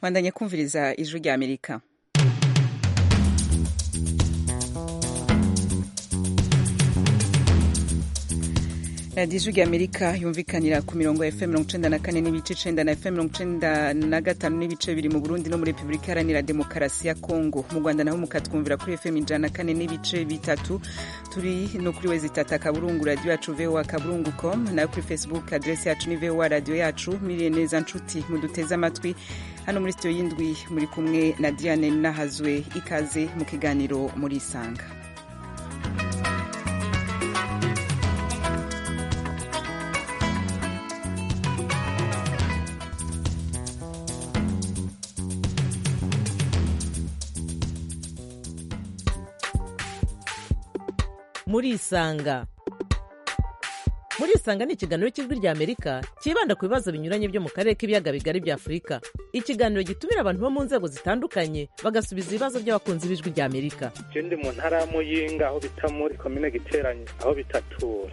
bandanye kumviriza ijwi rya amerika radiyo ijwi rya amerika yumvikanira ku mirongo ya fm mirongo icenda na kane n'ibice icenda na fm mirongo icenda na gatanu n'ibice biri mu burundi no muri repubulika iharanira demokarasi ya kongo mu rwanda naho mukatwumvira kuri fm ijana na kane n'ibice bitatu turi no kuri wezi tata akaburungu radiyo yacu voa akaburungu com nayo kuri facebook aderesi yacu ni voa radiyo yacu miriye neza nshuti muduteze amatwi hano muri sitiyo y'indwi muri kumwe na diane nahazwe ikaze mu kiganiro muri isanga muri isanga muri isanga ni ikiganiro cy'ijwi rya amerika cyibanda ku bibazo binyuranye byo mu karere k'ibiyaga bigari bya afurika ikiganiro gitumira abantu bo mu nzego zitandukanye bagasubiza ibibazo by'abakunzi b'ijwi rya amerika je ndi mu ntara ya muyinga aho bita muri komine giteranye aho bitatura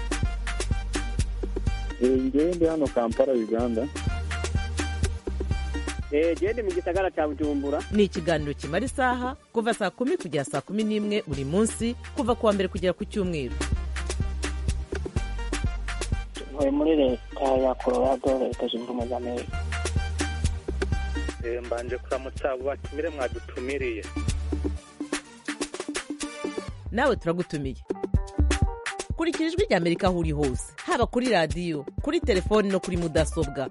ngewe ndi hano kampala uganda gende mu gisagara cya bujumbura ni ikiganiro kimara isaha kuva saa kumi kugera saa kumi n'imwe buri munsi kuva ku wa mbere kugera ku cyumweru ntuye muri leta ya colorado leta zunze ubumwe za amerika Eh, mbanje kuramutsa abo batumire mwadutumiriye nawe turagutumiye kurikira ijwi rya amerika aho uri hose haba kuri radiyo kuri telefoni no kuri mudasobwa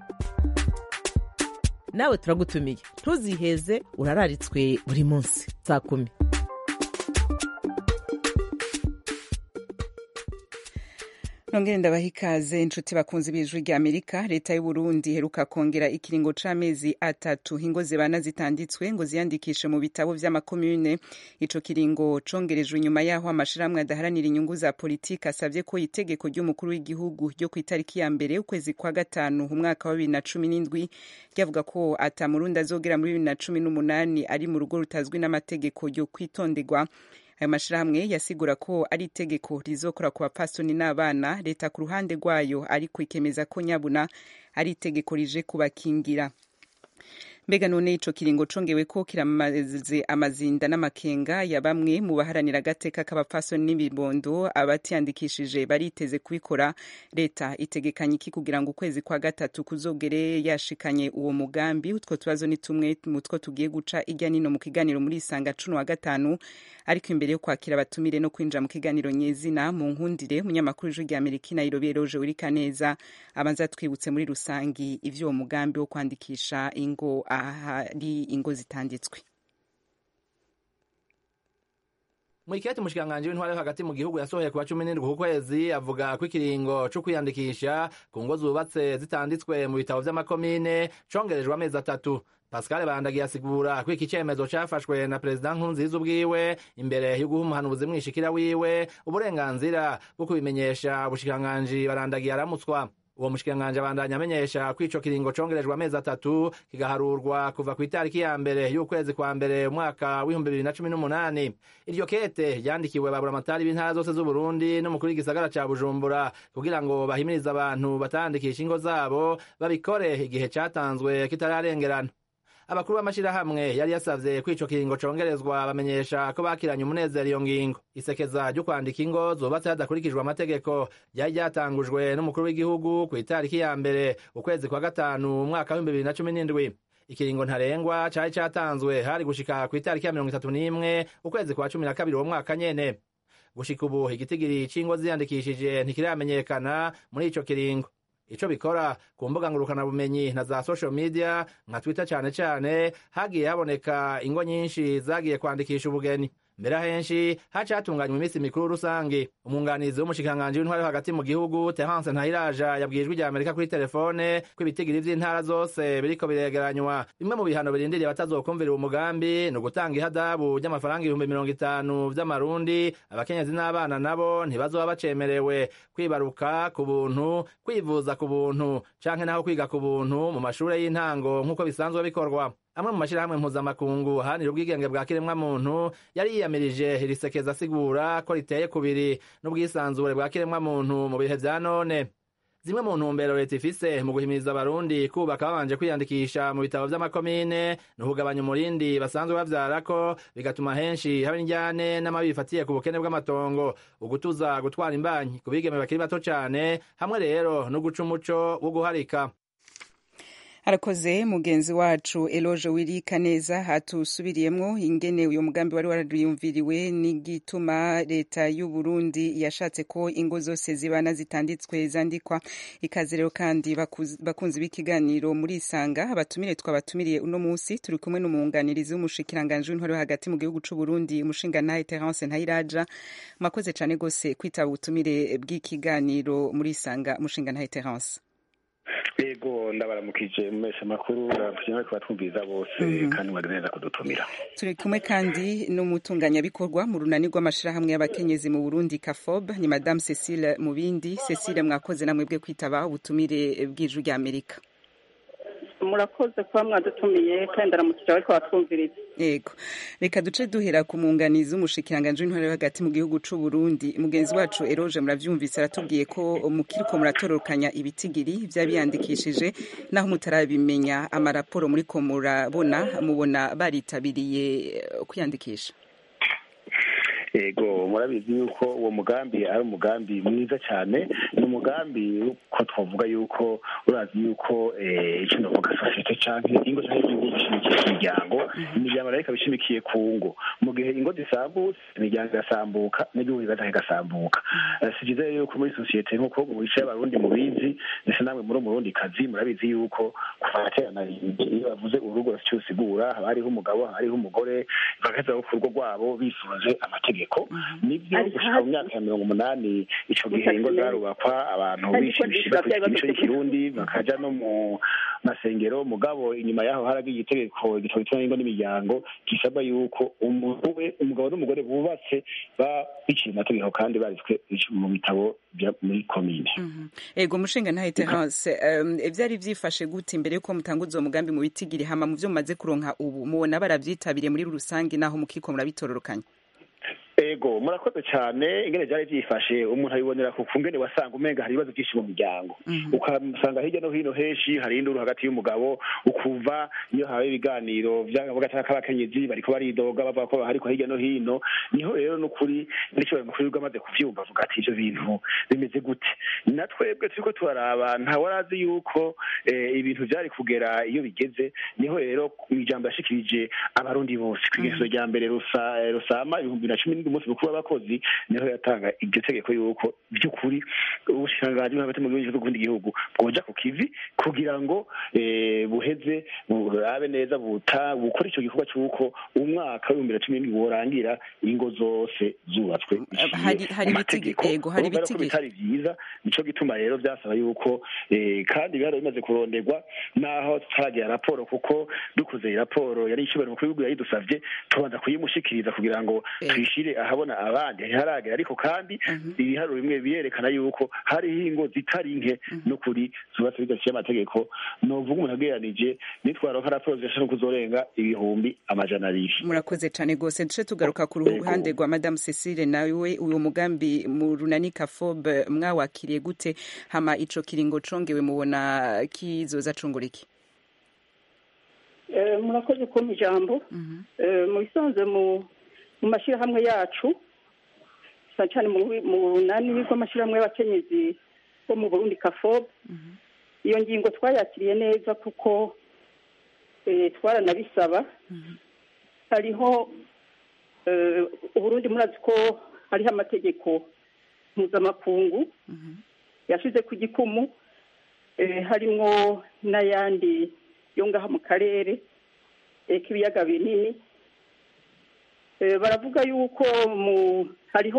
nawe turagutumiye ntuziheze urararitswe buri munsi saa kumi nongere ndabaha ikaze inshuti bakunze b'ijwi rya amerika leta y'u burundi iheruka kongera ikiringo c'amezi atatu ingo zibana zitanditswe ngo ziyandikishe mu bitabo vy'amakomune ico kiringo congerejwe inyuma yaho amashirahamwe adaharanira inyungu za politiki asavye ko itegeko ry'umukuru w'igihugu ryo ku itariki ya mbere ukwezi kwa gatanu umwaka wa bibiri na cumi n'indwi ryavuga ko ata murundi azogera muri bibiri na cumi n'umunani ari mu rugo rutazwi n'amategeko ryo kwitonderwa ayo mashirahamwe yasigura ko ari itegeko rizokora ku bapfasoni n'abana leta ku ruhande rwayo ariko ikemeza ko nyabuna ari itegeko rije kubakingira mbega none ico kiringo congewe ko kiramaze amazinda n'amakenga ya bamwe mu baharanira agateka k'abapfasoni n'ibibondo abatiyandikishije bariteze kubikora leta itegekanye iki kugira ngo ukwezi kwa gatatu kuzogere yashikanye uwo mugambi utwo tubazo ni tumwe mu two tugiye guca irya nino mu kiganiro muri isanga cuno wa gatanu ariko imbere yo kwakira abatumire no kwinjira mu kiganiro nyezina mu nkundire umunyamakuru w'ijwi rya amerika nairobi eroje urika neza abanza twibutse muri rusangi ivy'uwo mugambi wo kwandikisha ingo ahari ingo zitanditswe mwiketi umushikiranganji w'intwari yo hagati mu gihugu yasohoye kuwa cumi n'indwi ku kwezi avuga ko ikiringo co kwiyandikisha ku ngo zubatse zitanditswe mu bitabo vy'amakomine congerejwe amezi atatu pascal bandagiye asigura ko iki cemezo cafashwe na perezida nkurunziza ubwiwe imbere yo guha umuhanuzi mwishikira wiwe uburenganzira bwo kubimenyesha ubushikiranganji barandagiye aramutswa uwo mushikiranganji abandanya amenyesha ko ico kiringo congerejwe amezi atatu kigaharurwa kuva ku itariki ya mbere y'ukwezi kwa mbere umwaka w'ibihumbi bibiri na cumi n'umunani iryo kete ryandikiwe baburamatari b'intara zose z'uburundi n'umukuru w'igisagara ca bujumbura kugira ngo bahimirize abantu batandikisha ingo zabo babikore igihe catanzwe kitararengerana abakuru b'amashirahamwe yari yasavye ko ico kiringo congerezwa bamenyesha ko bakiranye umunezero iyo ngingo isekeza ryo kwandika ingo zubatse hadakurikijwe amategeko ryari ryatangujwe n'umukuru w'igihugu ku itariki ya mbere ukwezi kwa gatanu umwaka w'ibihumbi bibiri na cumi n'indwi ikiringo ntarengwa cari catanzwe hari gushika ku itariki ya mirongo itatu n'imwe ukwezi kwa cumi na kabiri uwo mwaka nyene gushika ubu igitigiri c'ingo ziyandikishije ntikiramenyekana muri ico kiringo ico bikora ku mbuga ngurukanabumenyi na za social media nka twitter cane cane hagiye haboneka ingo nyinshi zagiye kwandikisha ubugeni mbere ahenshi haca hatunganywa iminsi mikuru rusange umwunganizi w'umushikiranganji w'intwari yo hagati mu gihugu terence ntayiraja yabwiye ijwi rya amerika kuri telefone ko ibitigiri vy'intara zose biriko biregeranywa bimwe mu bihano birindiriye batazokumvira uwo mugambi ni ugutanga ihadabu ry'amafaranga ibihumbi mirongo itanu vy'amarundi abakenyezi n'abana nabo ntibazoba bacemerewe kwibaruka ku buntu kwivuza ku buntu canke naho kwiga ku buntu mu mashure y'intango nk'uko bisanzwe bikorwa amwe mu mashirahamwe mpuzamakungu aharanira ubwigenge bwa kiremwamuntu yari yiyamirije irisekeza asigura ko riteye kubiri n'ubwisanzure bwa kiremwamuntu mu bihe vya none zimwe mu ntumbero leta ifise mu guhimiriza abarundi kubaka babanje kwiyandikisha mu bitabo vy'amakomine ni ukugabanya umurindi basanzwe bavyarako bigatuma henshi haba indyane n'amabi bifatiye ku bukene bw'amatongo ugutuza gutwara imbanyi ku bigeme bakiri bato cane hamwe rero no guca umuco wo guharika arakoze mugenzi wacu eloge wirika neza hatusubiriyemwo ingene uyu mugambi wari wariyumviriwe n'igituma leta y'u Burundi yashatse ko ingo zose zibana zitanditswe zandikwa ikaze rero kandi bakunzi b'ikiganiro muri isanga abatumire twabatumiriye uno munsi turi kumwe n'umwunganirizi w'umushikiranganji w'intwaro hagati mu gihugu c'u Burundi umushingantahe Terence Ntayiraja mwakoze cane gose kwitaba ubutumire bw'ikiganiro muri isanga umushingantahe Terence yego ndabaramukije mu mesha makuru kugira ngo batwumviza bose kandi mwari neza kudutumira turi kumwe kandi n'umutunganyabikorwa mu runani rw'amashirahamwe y'abakenyezi mu Burundi Kafob ni Madame Cecile Mubindi Cecile mwakoze namwe bwe kwitaba ubutumire bw'ijwi rya Amerika murakoze kuba mwadutumiye kandi aramukije ariko batwumviriza yego reka duce duhera ku munganizi w'umushikiranganji w'intwaro hagati mu gihugu c'u Burundi mugenzi wacu Eroge muravyumvise aratubwiye ko mukiriko muratororokanya ibitigiri vy'abiyandikishije naho mutarabimenya amaraporo muriko murabona mubona baritabiriye kwiyandikisha ego murabizi yuko uwo mugambi ari umugambi mwiza cyane ni umugambi ko twavuga yuko urazi yuko icyo ndavuga sosiyete cyangwa ingo cyangwa igihugu bishimikiye ku miryango imiryango nayo ikaba ishimikiye ku ngo mu gihe ingo zisambutse imiryango igasambuka n'igihugu kigaca kigasambuka si byiza rero yuko muri sosiyete nk'uko mu bice y'abarundi mubizi ndetse namwe muri umurundi kazi murabizi yuko kuva kera na iyo bavuze urugo rufite usigura haba hariho umugabo haba hariho umugore bagaheza ku rugo rwabo bisunze amategeko nibyo gushika mu myaka ya mirongo umunani ico gihe ingo zarubakwa abantu bishimishije imico y'ikirundi bakaja no mu masengero mugabo inyuma yaho haragiye itegeko igitabo gituma ingo n'imiryango gisaba yuko umuntu we umugabo n'umugore bubatse biciye amategeko kandi baritswe mu bitabo muri komine ego mushinga ntahe terence vyari vyifashe gute imbere yuko mutanguza uwo mugambi mu bitigiri hama mu vyo mumaze kuronka ubu mubona baravyitabiriye muri rusange naho mukiko murabitororokanya ego murakoze cyane ingene byari byifashe umuntu abibonera ku kungene wasanga umenga hari ibibazo byinshi mu miryango ugasanga hirya no hino henshi hari induru hagati y'umugabo ukuva iyo habaye ibiganiro by'agace k'abakenyezi bariko baridoga bavuga ko ariko hirya no hino niho rero n'ukuri n'icyo mukuru bwamaze kuvyumva avuga ati ivyo bintu bimeze gute na twebwe turiko turaraba ntawarazi yuko ibintu vyari kugera iyo bigeze niho rero ijambo yashikirije abarundi bose kw'igerezo rya mbere rusama ibihumbi na cumi umunsi mukuru w'abakozi niho yatanga iryo tegeko yuko by'ukuri ubushikiranganji hagati mu gihugu n'ukundi gihugu bwoja ku kivi kugira ngo buheze burabe neza buta bukora ico gikorwa c'uko umwaka w'ibihumbi na cumi n'indwi worangira ingo zose zubatswe hari ibitegeko hari ibitegeko bitari vyiza nico gituma rero vyasaba yuko kandi bihari bimaze kuronderwa naho tutaragira raporo kuko dukoze raporo yari ishobora mukuru w'igihugu yayidusavye tubanza kuyimushikiriza kugira ngo tuyishire ahabona abandi ntiharagera ariko kandi ibiharuro bimwe birerekana yuko hariho ingo zitari nke n'ukuri zubatse bidaciye amategeko novuga umuntu agereranije nitwaronka raporo zishobora kuzorenga ibihumbi amajana abiri murakoze cane rwose duce tugaruka ku ruhande rwa madamu cecile nawe uyu mugambi mu runani kafob mwawakiriye gute hama ico kiringo congewe mubona kizoza cungura iki murakoze kumpa ijambo mu bisanzwe mu mashyirahamwe yacu cyane cyane mu runani rw'amashyirahamwe y'abakenyezi bo mu burundi kafob iyo ngingo twayakiriye neza kuko twaranabisaba hariho uburundi murazi ko hariho amategeko mpuzamakungu yashyize ku gikumu harimo n'ayandi yo ngaha mu karere k'ibiyaga binini baravuga yuko hariho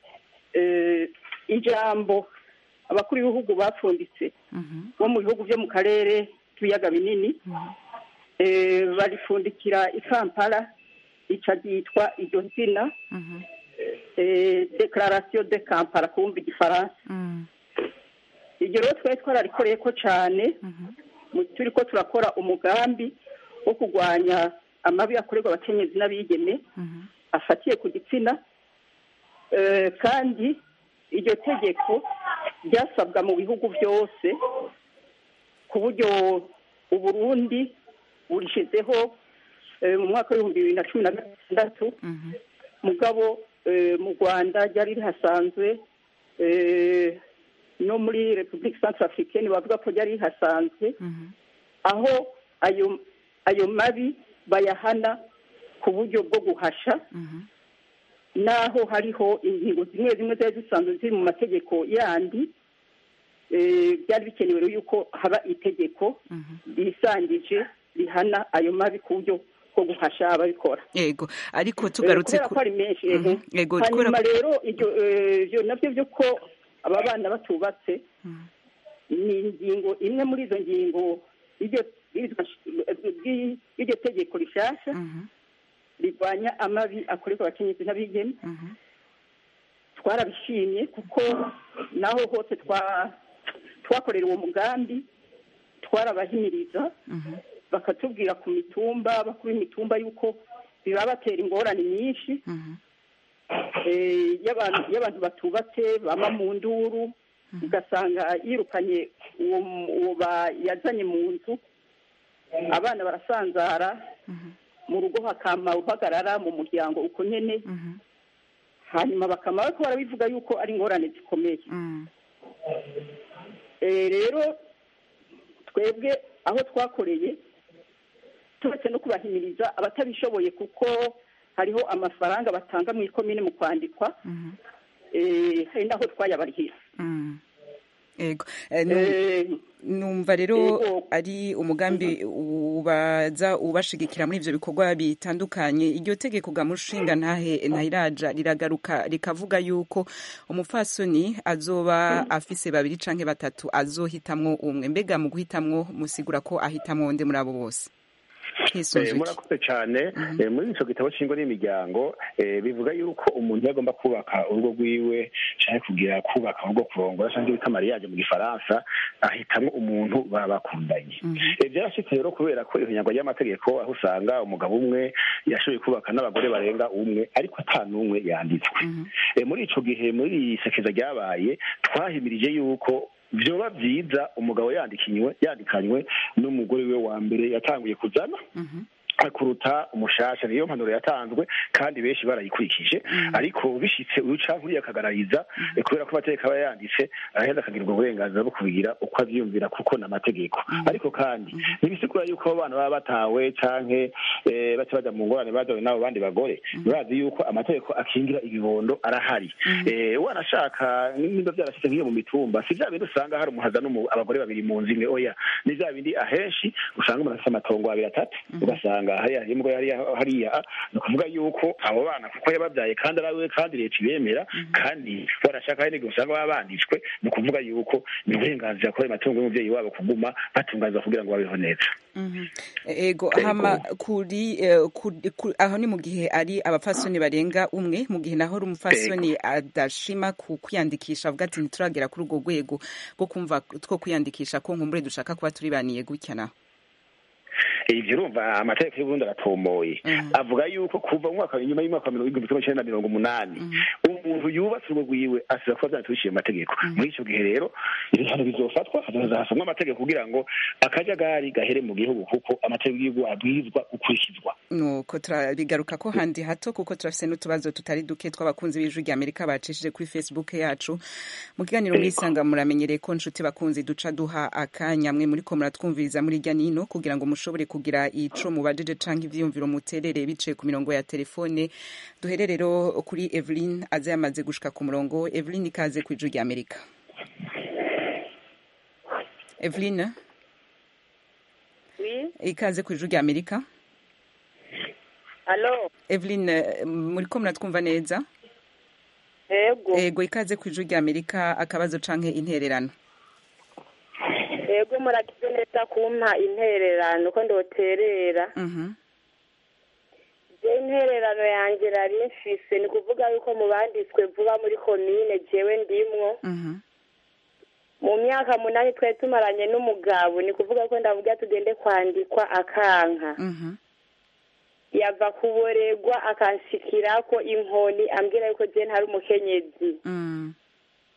ijambo abakuru b'ibihugu bapfunditse bo mu bihugu byo mu karere k'ibiyaga binini barifundikira i kampala rica ryitwa iryo zina dekararasiyo de kampala kumva igifaransa iryo rero twari twararikoreye ko cyane turi ko turakora umugambi wo kurwanya amabi akorerwa abakenyezi n'abigeme afatiye ku gitsina kandi iryo tegeko ryasabwa mu bihugu byose ku buryo uburundi burishizeho eh, mu mwaka w'ibihumbi bibiri na cumi na gatandatu mugabo eh, mu rwanda ryari rihasanzwe eh, no muri repubulika centre africaine bavuga ko ryari rihasanzwe aho ayo ayo mabi bayahana ku buryo bwo guhasha naho hariho ingingo zimwe zimwe zari zisanzwe ziri mu mategeko yandi eh, byari bikenewe rero yuko haba itegeko risangije rihana ayo mabi ku buryo bwo guhasha ababikora yego ariko Eh, tugarutse kubera ku ko ari menshi Mhm. ehe. Yego, hanyuma kubera- rero ibyo eh, ibyo nabyo byo ko aba bana batubatse ni ingingo imwe muri izo ngingo y'iryo- y'iryo- y'iryo tegeko rishasha rirwanya amabi akorerwa abakenyezi n'abigeme twarabishimye kuko naho hose twa twakorera uwo mugambi twarabahimiriza bakatubwira ku mitumba bakuru imitumba yuko bibabatera ingorane nyinshi eh, y'abantu y'abantu batubatse bama mu nduru ugasanga yirukanye uwo uwo ba- yazanye mu nzu abana barasanzara mu rugo hakama uhagarara mu muryango uko nyene hanyuma bakama bariko barabivuga yuko ari ingorane zikomeye Eh, rero twebwe aho twakoreye turetse no kubahimiriza abatabishoboye kuko hariho amafaranga batanga mu ikomine mu kwandikwa eh, hari naho twayabarihira yego Eh, nu- Eh, numva rero ari umugambi ubaza ubashigikira muri ivyo bikorwa bitandukanye iryo tegeko gamushinga ntahe ntahiraja riragaruka rikavuga yuko umupfasoni azoba afise babiri canke batatu azohitamwo umwe mbega mu guhitamwo musigura ko ahitamwo nde muri abo bose hisunzwe Eh, iki? murakoze cyane Eh, muri ico gitabo cy'ingo n'imiryango eh, bivuga yuko umuntu yagomba kubaka urugo rwiwe canke kugira kubaka urugo kurongora canke bita mariage mu gifaransa ahitamwo umuntu baba bakundanye Eh, byarashitse rero kubera ko ihinyagwa ry'amategeko aho usanga umugabo umwe yashoboye kubaka n'abagore barenga umwe ariko ata n'umwe yanditswe Eh, muri ico gihe muri iri sekeza ryabaye twahimirije yuko vyoba vyiza umugabo yandikinywe yandikanywe n'umugore we wa mbere yatanguye kuzana kuruta umushasha niyo mpanuro yatanzwe kandi benshi barayikurikije ariko bishitse uyu canke uriya akagarariza eh, kubera ko amategeko aba yanditse araheza akagira ubwo burenganzira bwo kubigira uko avyiyumvira kuko ni amategeko ariko kandi ntibisigura yuko abo bana baba batawe canke eh, baca baja mu ngorane bazawe n'abo bandi bagore murazi yuko amategeko akingira ibibondo arahari Eh, wanashaka nimba vyarashitse nk'iyo mu mitumba si vya bindi usanga hari umuhaza n'umu- abagore babiri mu nzu imwe oya ni vya bindi ahenshi usanga umuntu afise amatongo abiri atatu ugasanga hariya imbwa hariya hariya ni ukuvuga yuko abo bana kuko yababyaye kandi ari we kandi leta ibemera kandi barashaka hari n'igihe usanga baba banditswe ni ukuvuga yuko ni uburenganzira kuri ayo matungo y'umubyeyi wabo kuguma batunganizwa kugira ngo babeho neza ego hama kuri eh, kuri- ku- aho ni mu gihe ari abapfasoni barenga umwe mu gihe naho ari umupfasoni adashima ku kwiyandikisha avuga ati ntituragera kuri urwo rwego rwo kumva two kwiyandikisha ko nkumbure dushaka kuba turibaniye gutya naho ivyo urumva amategeko y'uburundi aratomoye avuga yuko kuva mu mwaka inyuma y'umwaka wa mirongo igihumbi kimwe icenda na mirongo umunani umuntu yubatse urugo rwiwe asaba kuba vyanditswe mu mategeko muri ico gihe rero ibihano bizofatwa hazoza hasomwa amategeko kugira ngo akajagari gahere mu gihugu kuko amategeko y'igihugu abwirizwa gukurikizwa nuko turabigaruka ko handi hato kuko turafise n'utubazo tutari duke tw'abakunzi b'ijwi rya amerika bacishije kuri facebook yacu mu kiganiro mwisanga muramenyereye ko nshuti bakunzi duca duha akanya mwe muriko muratwumviriza muri irya nino kugira ngo mushobore kugira ico mubajije canke ivyiyumviro muterere biciye ku mirongo ya telefone duhere rero kuri evelyn aza yamaze gushika ku murongo evelyn ikaze ku ijwi rya amerika evelyn Oui, ikaze ku ijwi rya amerika alo, evelyn eh, muriko muratwumva neza ego, ego ikaze ku ijwi rya amerika akabazo canke intererano ego muragize neza kumpa intererano ko ndoterera. Mhm. Je intererano yanje nari mfise ni kuvuga yuko mu banditswe vuba muri komine jewe ndimwo. Mhm. Mu myaka munani twari tumaranye n'umugabo ni kuvuga ko ndavuga tugende kwandikwa akanka. Mhm. Yava kuboregwa akanshikirako inkoni ambwira yuko je ntari umukenyezi. Mm.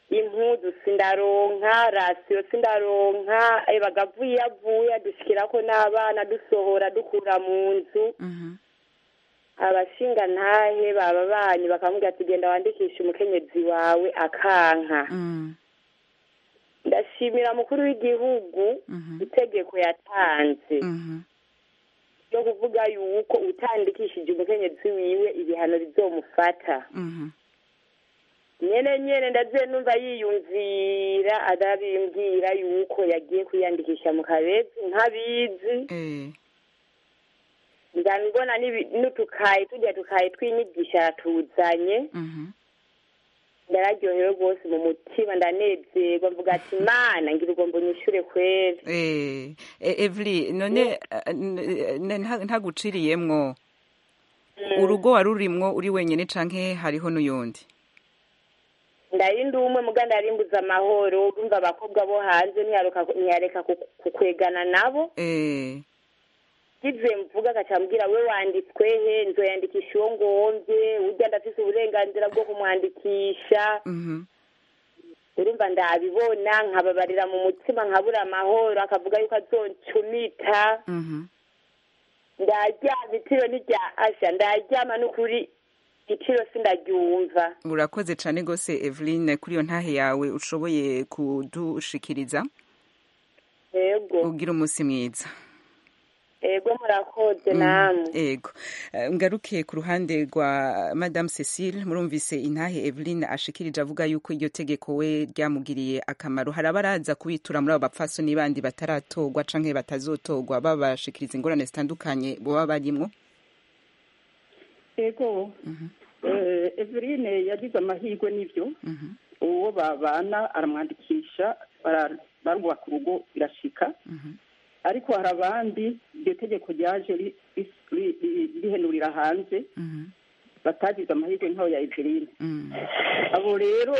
impuzu sindaronka rasiyo sindaronka eh, bagavuye iyo avuye adushikirako n'abana dusohora dukura mu nzu Mhm. abashinga ntahe baba banyu bakamubwira ati genda wandikishe umukenyezi wawe akanka Mm. ndashimira mukuru w'igihugu Mhm. itegeko yatanze Mhm. ryo kuvuga yuko utandikishije umukenyezi wiwe ibihano bizomufata Mhm. nyene nyene ndaziye numva yiyumvira adabimbwira yuko yagiye kwiyandikisha mu kabezi ntabizi Eh. nzabibona n'ibi- n'utukaye tujya tukaye tw'inyigisho yatuzanye Mhm. ndararyohewe rwose mu mutima ndanezerwa mvuga ati mana ngira ugomba unyishure kweri Eh, eh, Evely none eh, n- n- nta- ntaguciriyemwo urugo wari urimwo uri wenyene canke hariho n'uyundi ndari ndi umwe muga ndarimbuza amahoro urumva abakobwa bo hanze ntiyaruka ntiyareka ku- kukwegana nabo Eh. kivuye mvuga akacambwira we wanditswe he nzoyandikisha uwo ngomvye urya ndafise uburenganzira bwo kumwandikisha Mhm. urumva ndabibona nkababarira mu mutima nkabura amahoro akavuga yuko azoncumita Mhm. ndaryama itiro nirya asha ndaryama n'ukuri itiro sindaryumva urakoze cane gose Eveline kuri iyo ntahe yawe ushoboye kudushikiriza yego ugira umunsi mwiza yego murakoze Mm, namwe Ego. Eh, Ngaruke ku ruhande rwa Madame Cecile murumvise intahe Eveline ashikirije avuga yuko iryo tegeko we ryamugiriye akamaro hari abaraza kubitura muri abo bapfasoni bandi bataratorwa canke batazotogwa babashikiriza ingorane zitandukanye boba barimwo ego eh, Eveline yagize amahirwe n'ibyo Mhm. uwo babana aramwandikisha bara- barubaka urugo birashika Mhm. ariko hari abandi iryo tegeko ryaje ri- ri- ri- ri- rihenurira hanze Mhm. batagize amahirwe nk'ayo ya Eveline Mm. abo rero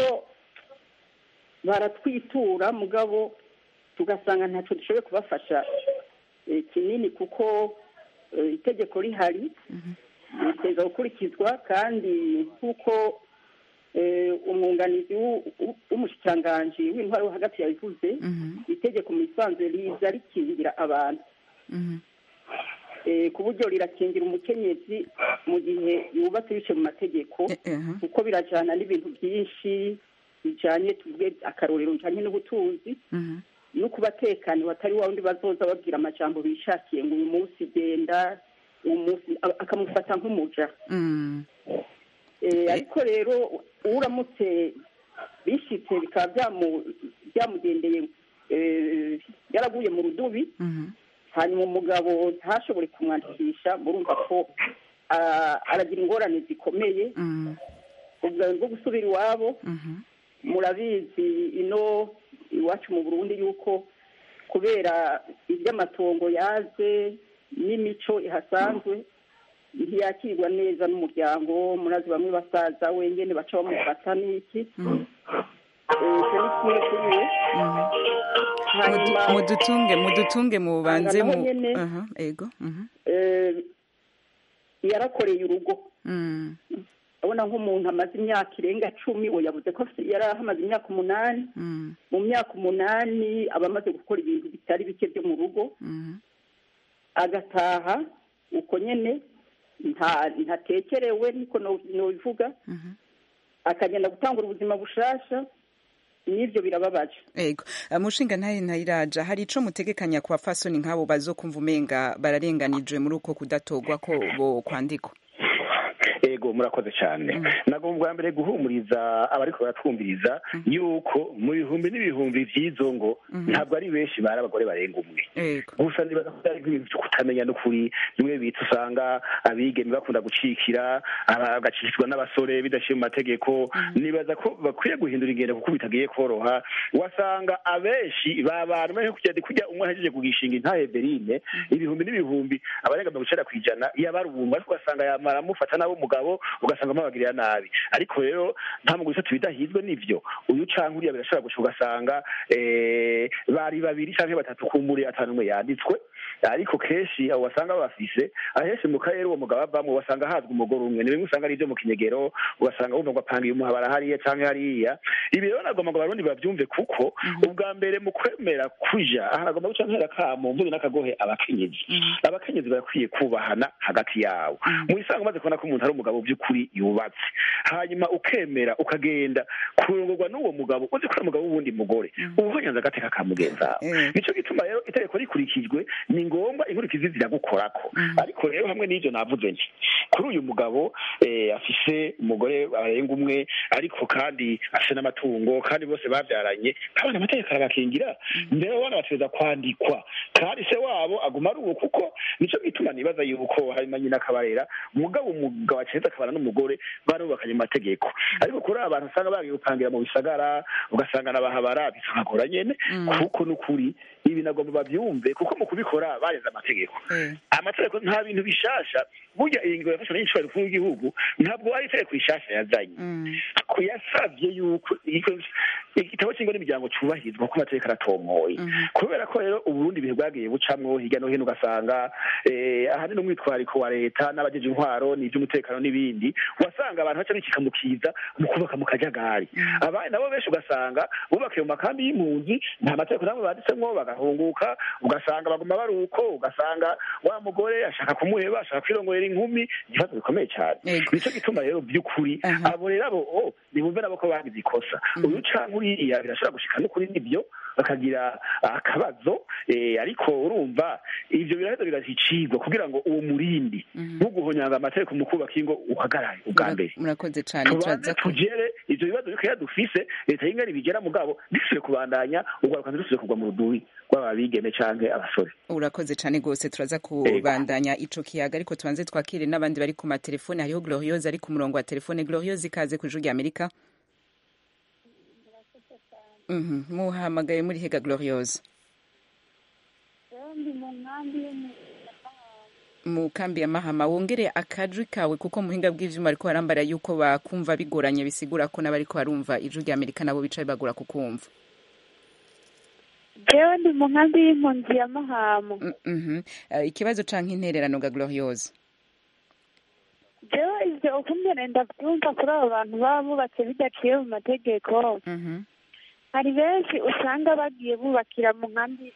baratwitura mugabo tugasanga ntacyo dushoboye kubafasha eh, kinini kuko eh, itegeko rihari riteza gukurikizwa kandi nk'uko eh, umwunganizi w'u- w'u- w'umushikiranganji w'intwaro wo hagati yabivuze Mhm. itegeko mu isanzwe riza rikingira abantu Mhm. Eh, ku buryo rirakingira umukenyezi mu gihe yubatse bice mu mategeko Eh, eh, aha. kuko birajyana n'ibintu byinshi bijyanye tuvuge akarorero bijyanye n'ubutunzi Mhm. no kubatekaniwe atari wa wundi bazoza babwira amajambo bishakiye ngo uyu munsi genda uyu munsi a- akamufata nk'umuja Mm. Eh, ariko rero uramutse bishitse bikaba byamu- byamugendeye eh, yaraguye mu rudubi Mhm. hanyuma umugabo ntashobore kumwandikisha murumva ko ah, aragira ingorane zikomeye Mm. ubwo bwo gusubira iwabo Mhm. murabizi ino iwacu mu burundi yuko kubera iby'amatongo yaze n'imico ihasanzwe ntiyakirwa neza n'umuryango murazi bamwe basaza wenyine baca bamufata n'iki Mhm. Eh, icyo ni kimwe kuri we Mhm. hanyuma Mudu- mudutunge mudutunge mubanze naho mu nyene. aha ego Mhm. eh, yarakoreye urugo Mm. abona nk'umuntu amaze imyaka irenga cumi we yavuze ko afite- yari ahamaze imyaka umunani Mm. mu myaka umunani aba amaze gukora ibintu bitari bike byo mu rugo Mhm. agataha uko nyene nta ntatekerewe niko no- nobivuga Mhm. akagenda gutangura ubuzima bushasha n'ivyo birababaje ego Eh, mushinga ntahe ntayiraja hari ico mutegekanya ku bapfasoni nk'abo bazokumva umenga bararenganijwe muri uko kudatogwa ko bo kwandikwa ego murakoze cyane nagomba bwa mbere guhumuriza abariko baratwumviriza yuko mu bihumbi n'ibihumbi vy'izo ngo ntabwo ari benshi bari abagore barenga umwe ego gusa nibaza ko ari ibintu byo kutamenya n'ukuri bimwe bita usanga abigeme bakunda gucikira aba- bagacikirwa n'abasore bidashiye mu mategeko nibaza ko bakwiye guhindura ingendo kuko bitagiye koroha wasanga abenshi babantu bari kujya kujya umwe ahejeje kugishinga intahe berine ibihumbi n'ibihumbi abarenga mirongo icenda ku ijana yabarubumba ariko ugasanga yamara amufata nabo umugabo ugasanga amabagirira nabi ariko rero nta mu gusa tubidahizwe n'ivyo uyu canke uriya birashobora guca ugasanga eh, bari babiri canke batatu kumbure atanu umwe yanditswe ariko kenshi abo basanga bafise ahenshi mu karere uwo mugabo avamwo basanga hazwi umugore umwe ni bimwe usanga ari ibyo mu kinyegero ugasanga wumva ngo apangiye umuhabara hariya canke hariya ibi rero nagomba ngo abarundi bavyumve kuko ubwa mbere mu kwemera kuja aha nagomba guca ntera kamo mvuze n'akagohe abakenyezi abakenyezi barakwiye kubahana hagati yabo mu isanga umaze kubona ko umuntu ari umugabo by'ukuri yubatse hanyuma ukemera ukagenda kurongorwa n'uwo mugabo uzi ko ari umugabo w'uwundi mugore uba uhonyanze agateka ka mugenzi wawe Eh. nico gituma rero itegeko rikurikijwe ni ngombwa inkurikizi ziragukorako ariko rero hamwe n'ivyo navuze nti kuri uyu mugabo eh, afise umugore arenga umwe ariko kandi afise n'amatungo kandi bose bavyaranye abana amategeko arabakingira mbere abana bategereza kwandikwa kandi se wabo aguma ari uwo kuko nico gituma nibaza yuko harimo nyina akabarera umugabo umugabo aceza akabana n'umugore barubakanye mu mategeko ariko kuri aba bantu usanga bagiye gupangira mu bisagara ugasanga nabahabara bisagagora nyene kuko n'ukuri ibi nagomba bavyumve kuko mu kubikora barenze amategeko Eh. amategeko nta bintu bishasha burya iyi ngingo yafashwe n'incubahiro rikuru w'igihugu ntabwo ari itegeko rishasha yazanye Mm. ko yasavye yuko igiko- igitabo cy'ingo n'imiryango cyubahirizwa kuko amategeko aratomoye kubera ko rero uburundi ibihe bwagiye bucamwo hirya no hino ugasanga eh, ahanini umwitwariko wa leta n'abajeje intwaro n'ivy'umutekano n'ibindi wasanga abantu baca bikikamukiza mu kubaka mu kajagari abandi nabo benshi ugasanga bubakiye mu makambi y'impunzi nta mategeko namwe banditsemwo bagahunguka ugasanga baguma bari uko ugasanga wa mugore ashaka kumuheba ashaka kwirongorera inkumi ikibazo bikomeye cyane Yego. nico gituma rero by'ukuri Aha. abo rero abo oh, nibumve nabo ko bagize ikosa uyu canke uriya birashobora gushika n'ukuri nibyo bakagira akabazo eh, ariko urumva ivyo biraheza bigashikirwa kugira ngo uwo murindi ntuguhonyanga amategeko mu kubaka ingo uhagarare ubwa mbere murakoze cane tubanze turaza ku tugere ivyo bibazo bikeya dufise leta y'ingani bigera mugabo dusubire kubandanya urwaruka ntirusubire kugwa mu rudubi rw'aba bigeme canke abasore urakoze cane rwose turaza kubandanya ico kiyaga ariko tubanze twakire n'abandi bari ku matelefone hariho gloriose ari ku murongo wa telefone gloriose ikaze ku ijuru rya amerika Mhm, muhamagaye muri hega gloriose ndi mu nkambi yo mu mu kambi ya mahama wongere akajwi kawe kuko muhinga bw'ivyuma ariko barambara yuko bakumva bigoranye bisigura ko n'abariko barumva ijuru rya amerika nabo bicaye bagura kukumva jewe ndi mu nkambi y'impunzi ya mahamo Mm, mhm. Eh, ikibazo canke intererano ga gloriose jewe ivyo ukungene ndavyumva kuri abo bantu baba bubatse bidaciye mu mategeko Mhm, hari benshi usanga bagiye bubakira mu nkambi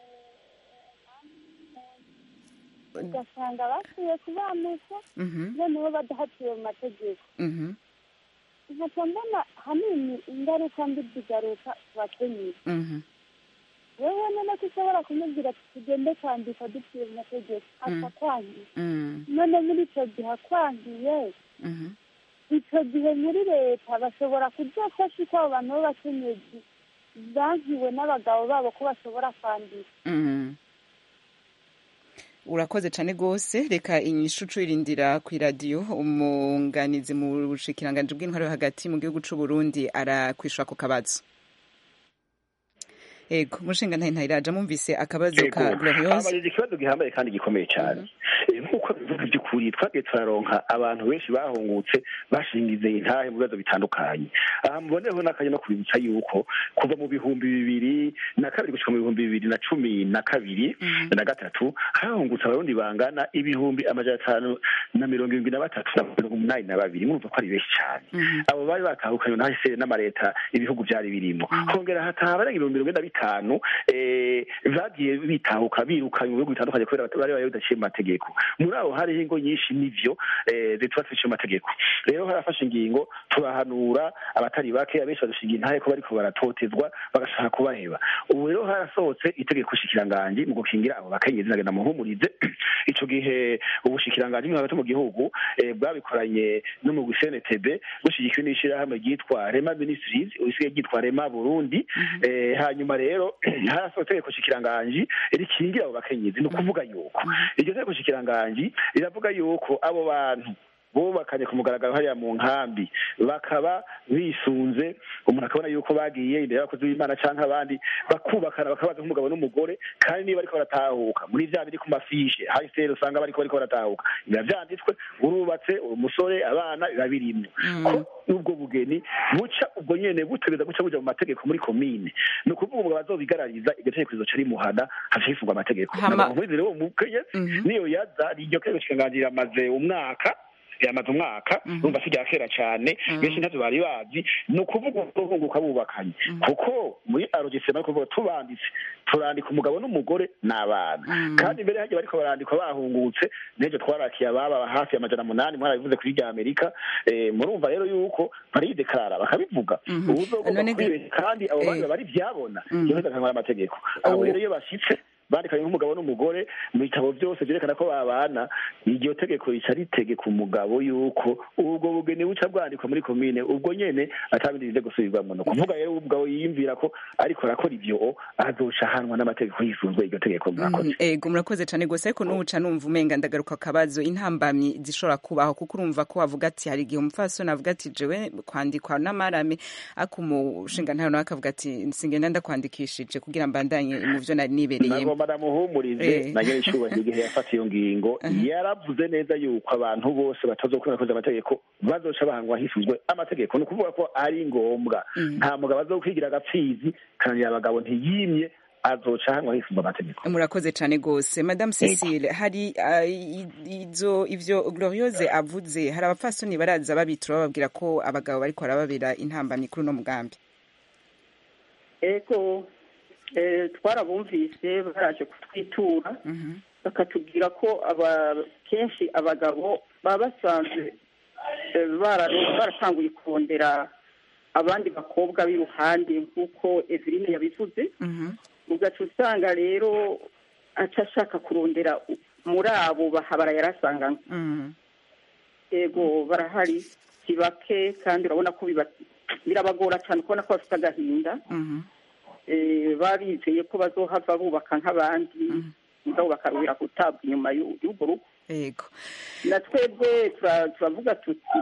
ugasanga basuye kubanuka mhm, noneho badahaciye mu mategeko mhm, nkaca mbona hanini ingaruka mbi zigaruka ku bakenyezi mhm, wewe none ko ushobora kumubwira ati tugende kwandika duciye mu mategeko akakwangira mhm, none muri icyo gihe akwangiye mhm. icyo gihe muri leta bashobora kudafasha uko abo bantu b'abakenyezi bankiwe n'abagabo babo ko bashobora kwandika Mhm. urakoze cane rwose reka inyishu irindira ku iradiyo umunganizi mu bushikiranganji bw'intwaro yo hagati mu gihugu c'u Burundi arakwishura ku kabazo ego mushinga ntahe ntayiraja mumvise akabazo ka Ego. gloriose abajije ikibazo gihambaye kandi gikomeye cyane Eh, nk'uko bivuga by'ukuri twagiye turaronka abantu benshi bahungutse bashingize intahe mu bibazo bitandukanye aha muboneho n'akanya no kubibutsa yuko kuva mu bihumbi bibiri na kabiri gushika mu bihumbi bibiri na cumi na kabiri na gatatu hahungutse abarundi bangana ibihumbi amajana atanu na mirongo irindwi na batatu na mirongo umunani na babiri murumva ko ari benshi cyane abo bari batahukanywe na hse n'amareta ibihugu byari birimo hongera hataha abarenga ibihumbi mirongo ine na bitanu eh, bagiye bitahuka birukanywe mu bihugu bitandukanye kubera bari bari bidaciye mu mategeko muri abo hariho ingo nyinshi n'ivyo eh, zituba ziciye mu mategeko rero harafashe ingingo turahanura abatari bake abenshi badushinga intahe ko bariko baratotezwa bagashaka kubaheba ubu rero harasohotse itegeko shikiranganji mu gukingira abo bakenyezi nagenda muhumurize ico gihe ubushikiranganji bwo hagati mu gihugu eh, bwabikoranye no mu CNTB bushigikiwe n'ishirahamwe ryitwa Rema Ministries usigaye ryitwa Rema Burundi eh, hanyuma rero harasohotse itegeko shikiranganji rikingira abo bakenyezi ni ukuvuga yuko iryo tegeko shikiranganji riravuga yuko abo bantu bubakanye ku mugaragaro hariya mu nkambi bakaba bisunze umuntu akabona yuko bagiye imbere y'abakozi b'imana cyangwa abandi bakubakana bakabaza nk'umugabo n'umugore kandi niba bariko baratahuka muri vya biri ku mafishe hahise usanga bariko bariko baratahuka biba vyanditswe urubatse umusore abana biba birimwo ko ubwo bugeni buca ubwo nyene butegeza guca buja mu mategeko muri komine ni ukuvuga umugabo azobigarariza iryo tegeko rizoca rimuhana haca hifungwa amategeko Hama- nkurizere uwo mukenyezi niyo yaza iryo tegeko kikanganira amaze umwaka yamaze umwaka urumva si rya kera cyane benshi ntavyo bari bazi ni ukuvuga urunguka bubakanye kuko muri arogisema ni kuvuga tubanditse turandika umugabo n'umugore n'abana kandi mbere hagiye bariko barandikwa bahungutse n'ejo twarakiye ababa hafi amajana munani mwarabivuze kuri rya amerika eh, murumva rero yuko baridekarara bakabivuga ubuzogomba None- kwibeshya kandi abo bandi Eh. bari byabona yoheza akangwa amategeko abo rero iyo bashitse bandikanye nk'umugabo n'umugore mu bitabo byose byerekana ko babana iryo tegeko rica ritegeka umugabo yuko ubwo bugeni buca bwandikwa muri komine ubwo nyene atabindi bize gusubirwamo ni ukuvuga rero umugabo yiyumvira ko ariko arakora ivyo azoca ahanwa n'amategeko yisunzwe iryo tegeko mwakoze Mhm, ego murakoze cyane gose ariko n'ubuca numva umenga ndagaruka akabazo intambamyi zishobora kubaho kuko urumva ko wavuga ati hari igihe umupfasoni avuga ati jewe kwandikwa n'amarame ariko umushinga ntayo nawe akavuga ati singenda ndakwandikishije kugira mbandanye mu vyo nari nibereyemo nagomba namuhumurize Eh. na nyene icubahiro igihe yafata iyo ngingo yaravuze neza yuko abantu bose batazokunda koza amategeko bazoca bahangwa hisunzwe amategeko ni ukuvuga ko ari ngombwa nta mugabo azokwigira agapfizi kandi abagabo ntiyimye azoca ahanwa hisunzwe amategeko murakoze cyane gose madame cecile hari ah, i- izo ivyo gloriose avuze hari abapfasoni baraza babitura bababwira ko abagabo bariko barababera intambamyi kuri uno mugambi ego eh, twarabumvise baraje kutwitura bakatubwira ko aba kenshi abagabo baba basanzwe eh, bara- baratanguye kurondera abandi bakobwa b'iruhande nk'uko eveline yabivuze ugaca usanga rero aca ashaka kurondera u- muri abo bahabara yarasanganywe ego barahari si bake kandi urabona ko biba- birabagora cyane kubona ko bafite agahinda eh, babizeye ko bazohava bubaka nk'abandi mugabo bakarubira gutabwa inyuma y'u- y'urwo rugo ego na twebwe tura- turavuga tuti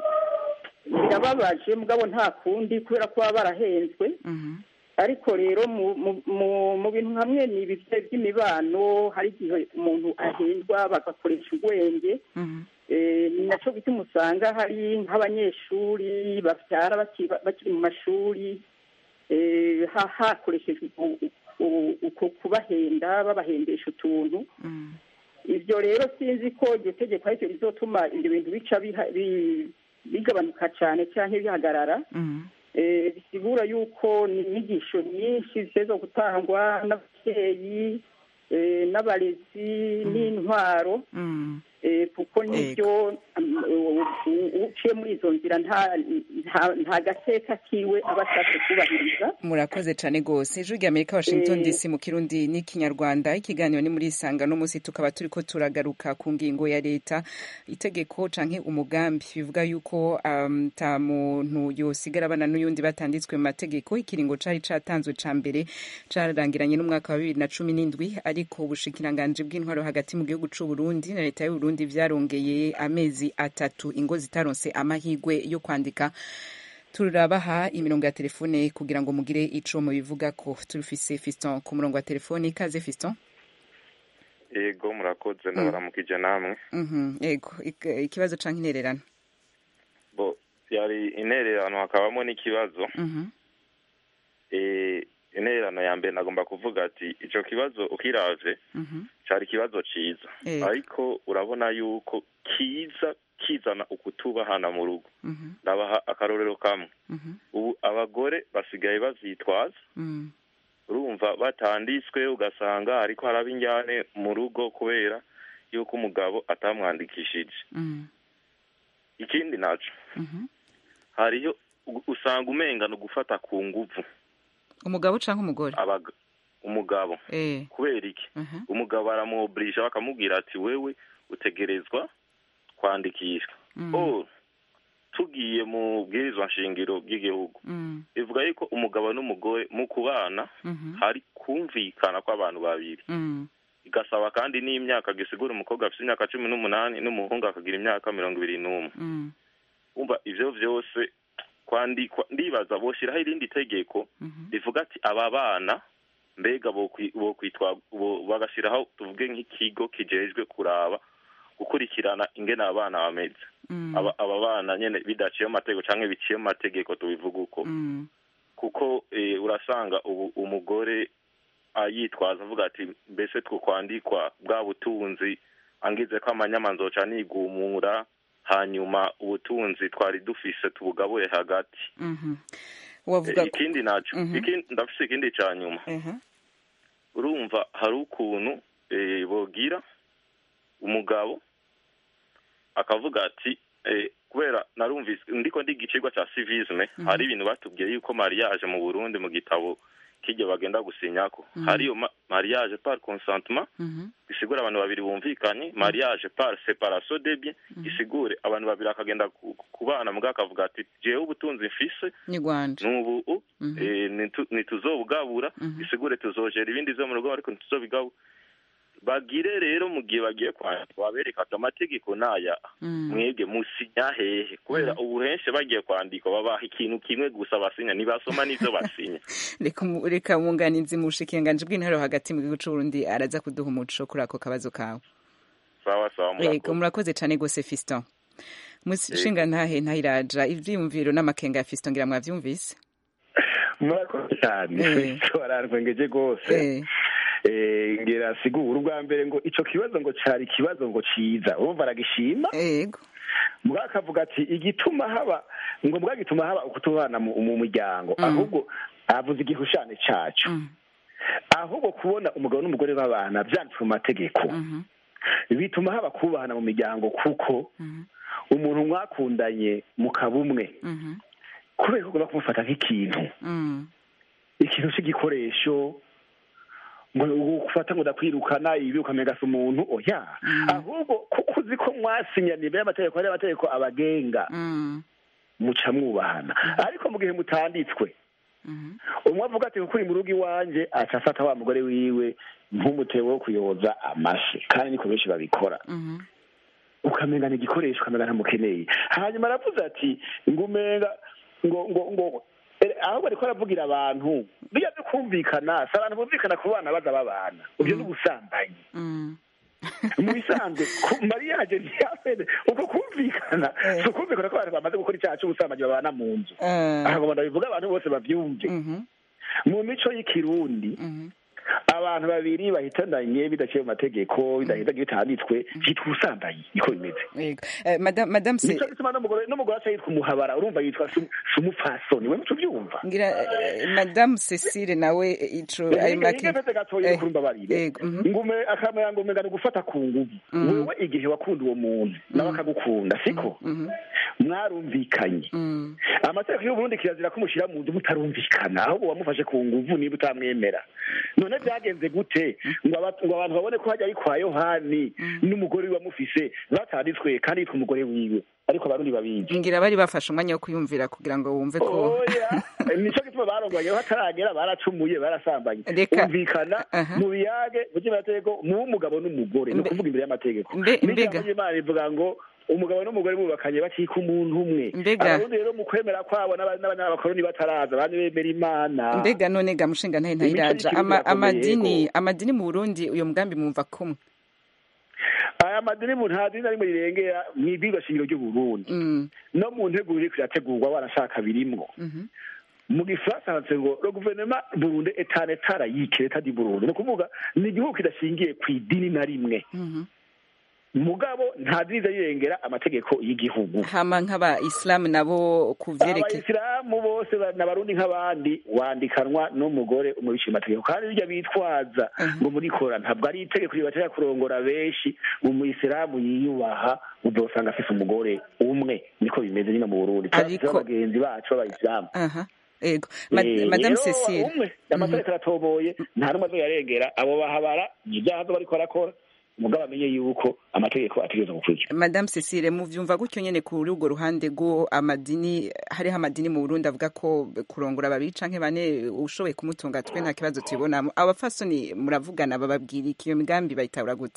birababaje mugabo nta kundi kubera ko baba barahenzwe ariko rero mu- mu- mu- mu bintu hamwe ni ibi by'imibano hari igihe umuntu ahendwa bagakoresha ubwenge Eh, ni nacyo gituma usanga hari nk'abanyeshuri babyara baki- bakiri mu mashuri eh, ha- hakoreshejwe u- u- uko kubahenda babahendesha utuntu ibyo rero sinzi ko iryo tegeko aricyo rizotuma ibyo bintu bica biha- bi- bigabanuka cyane cyangwa bihagarara Eh, bisigura yuko ni inyigisho nyinshi zizo gutangwa n'ababyeyi eh, n'abarezi n'intwaro Eh, kuko nibyo um, u- u- uciye muri izo nzira nta nta- nta gateka kiwe aba ashatse kubahiriza murakoze cyane rwose ijwi rya amerika washington Eh. dc mu kirundi n'ikinyarwanda ikiganiro ni muri isanga no munsi tukaba turi ko turagaruka ku ngingo ya leta itegeko canke umugambi bivuga yuko um, ta muntu yosigara abana n'uyundi batanditswe mu mategeko ikiringo cari catanzwe ca mbere carangiranye n'umwaka wa bibiri na cumi n'indwi ariko ubushikiranganji bw'intwaro hagati mu gihugu c'u Burundi na leta y'u Burundi vyarongeye amezi atatu ingo zitaronse amahigwe yo kwandika turabaha imirongo ya telefone kugira ngo mugire ico mubivuga ko turufise fiston ku murongo wa telefone ikaze fiston yego murakoze ndabaramukije namwe Mhm, yego Ik- ikibazo canke intererano bo yari intererano hakabamo n'ikibazo Mhm, eh intererano ya mbere nagomba kuvuga ati ico kibazo ukiravye mhm, cari ikibazo ciza Yego. ariko urabona yuko kiza kizana ukutubahana mu rugo mhm, ndabaha akarorero kamwe mhm, ubu abagore basigaye bavyitwaza mhm, urumva batanditswe ugasanga ariko haraba injyane mu rugo kubera yuko umugabo atamwandikishije mhm, ikindi naco mhm. hariyo u- usanga umenga ni ugufata ku nguvu umugabo canke umugore abaga umugabo eh kubera iki mhm, umugabo aramuobliga bakamubwira ati wewe utegerezwa kwandikishwa mhm, oh tugiye mu bwirizwa nshingiro bw'igihugu mhm, bivuga yuko umugabo n'umugore mu kubana mhm, hari kumvikana kw'abantu babiri mhm, bagasaba kandi n'imyaka gisigura umukobwa afite imyaka cumi n'umunani n'umuhungu akagira imyaka mirongo ibiri n'umwe Mm. umva ivyo vyose kwandikwa ndibaza boshyiraho irindi tegeko rivuga ati aba bana mbega bokwi- bokwitwa bo- bagashyiraho tuvuge nk'ikigo kijejwe kuraba gukurikirana ingene aba bana bameze Mm. aba aba bana nyene bidaciye mu mategeko canke biciye mu mategeko tubivuga uko Mm. kuko eh, urasanga ubu umugore ayitwaza avuga ati mbese two kwandikwa bwa butunzi angize ko amanyama nzoca nigumura hanyuma ubutunzi twari dufise tubugabure hagati Mhm. Eh, wavuga ko ikindi naco Mhm. ikindi ndafise ikindi ca nyuma Aha. urumva hari ukuntu eh, bogira umugabo akavuga ati eh, kubera narumvise ndiko ndiga icigwa ca civisme Mhm. hari ibintu batubwiye yuko mariage mu Burundi mu gitabo kirya bagenda gusinyako Mhm. hariyo ma- mariage par consentement Mhm. bisigura abantu babiri bumvikanye mariage par separation de bien isigure abantu babiri akagenda ku- kubana mbwa akavuga ati jewe ubutunzi mfise ni Rwanda nubu Mhm. eh, nitu- ntituzobugabura bisigure tuzojera ibindi vyo mu rugo ariko ntituzobigabura bagire rero mu gihe bagiye kwandika babereka ati amategeko naya Mm. mwebwe musinya hehe kubera ubu henshi bagiye kwandika babaha ikintu kimwe gusa basinya ntibasoma n'ivyo basinya reka mu- reka mwunganizi mu bushikiranganji bw'intara hagati mu gihugu c'uburundi araza kuduha umuco kuri ako kabazo kawe sawa sawa yego murakoze murakoze cane gose fiston mushinga ntahe ntahiraja ivyiyumviro n'amakenga ya fiston ngira mwavyumvise murakoze cyane Eh. bararwengeje rwose Eh. Eh, ngira sigura ubwa mbere ngo ico kibazo ngo cari ikibazo ngo ciza urumva aragishima yego mbwa akavuga ati igituma haba ngo mbwa gituma haba ukutubana mu mu muryango ahubwo avuze igihushane caco ahubwo kubona umugabo n'umugore babana vyanditswe mu mategeko bituma haba kubahana mu miryango kuko umuntu mwakundanye mukaba umwe kubera ko ugomba kumufata nk'ikintu Mm. ikintu c'igikoresho ngo ugufata ngo ndakwirukana ibi ukamenya si umuntu oya ahubwo kuko uzi ko mwasinyaniye imbere y'amategeko hari amategeko abagenga Mm. muca mwubahana ariko mu gihe mutanditswe umwe avuga ati kuko uri mu rugo iwanje aca afata wa mugore wiwe nk'umutego wo kuyoza amashi kandi niko benshi babikora Mhm. ukamenya ni igikoresho ukamenya ntamukeneye hanyuma aravuze ati ngo umenga ngo ngo ngo eh, ahubwo ariko aravugira abantu bijya byo kumvikana si abantu bumvikana ku bana baza babana ibyo ni ubusambanyi Mm. mu bisanzwe ku- mariage ntiyamene uko kumvikana si ukumvikana ko abantu bamaze gukora icyaha cy'ubusambanyi babana mu nzu Eh. aha ngo ndabivuga abantu bose babyumve mu mico y'ikirundi abantu babiri bahitandanye bidaciye mu mategeko bidahita bitanditswe byitwa ubusambanyi niko bimeze Yego. Eh, madam madam se nico gituma n'umugore n'umugore aca yitwa umuhabara urumva yitwa sum- sumupfasoni we muco byumva ngira eh, madam Cecile nawe eh, ico ayo make ingefete gatoya Eh, yo kurumva barire yego, mhm. ngume akamera ngo umenga ni gufata ku nguvu Mhm. wewe igihe wakunda uwo muntu nawe akagukunda siko mwarumvikanye amategeko y'uburundi kirazira ko mushyira mu nzu mutarumvikana ahubwo wamufashe ku nguvu niba utamwemera none byagenze gute ngo aba- ngo abantu babone ko hajya ari kwa yohani n'umugore we wamufise batanditswe kandi yitwa umugore wiwe ariko abarundi babizi ngira bari bafashe umwanya wo kuyumvira kugira ngo wumve ko oya nico gituma baronganye bataragera baracumuye barasambanye Reka. umvikana Aha. mu biyage mu by'amategeko mu w'umugabo n'umugore ni ukuvuga imbere y'amategeko Mbe- mbega. n'ijambo ry'imana rivuga ngo umugabo n'umugore bubakanye bakika umuntu umwe Mbega. abarundi rero mu kwemera kwabo n'aba- n'abanyabakoroni bataraza abandi bemera imana mbega none ga mushinga ntahe ntahiraja Imico ama, y'ikirundi irakomeye, amadini yego. amadini mu Burundi uyo mugambi mwumva kumwe aya madini mu nta dini na rimwe rirengera mu ibwirwa shingiro ry'uburundi no mu nteguro iriko irategurwa wanashaka birimwo mu gifaransa handitse ngo le gouvernement burundi est un état laïque l'état du burundi ni ukuvuga ni igihugu kidashingiye ku idini na rimwe mugabo nta dini rirengera amategeko y'igihugu hama nk'abayisilamu nabo ku vyerekeye abayisilamu bose ba- n'abarundi nk'abandi wandikanwa n'umugore umubiciye amategeko kandi birya bitwaza ngo murikora ntabwo ari itegeko ribatera kurongora benshi umuyisilamu yiyubaha uzosanga afise umugore umwe niko bimeze nyine mu burundi Ariko- Turafise bagenzi bacu b'abayisilamu aha ego Ma- Eh, madame rero Cecile umwe amategeko aratoboye nta n'umwe azoyarengera abo bahabara ni ibyaha zo bariko barakora mugabo amenye yuko amategeko ategereza gukurikira madame cecile muvyumva gutyo nyene kuri urwo ruhande rwo amadini hariho amadini mu burundi avuga ko kurongora babiri canke bane ushoboye kumutunga twe nta kibazo tubibonamo abafasoni muravugana bababwira iki iyo migambi bayitahura gute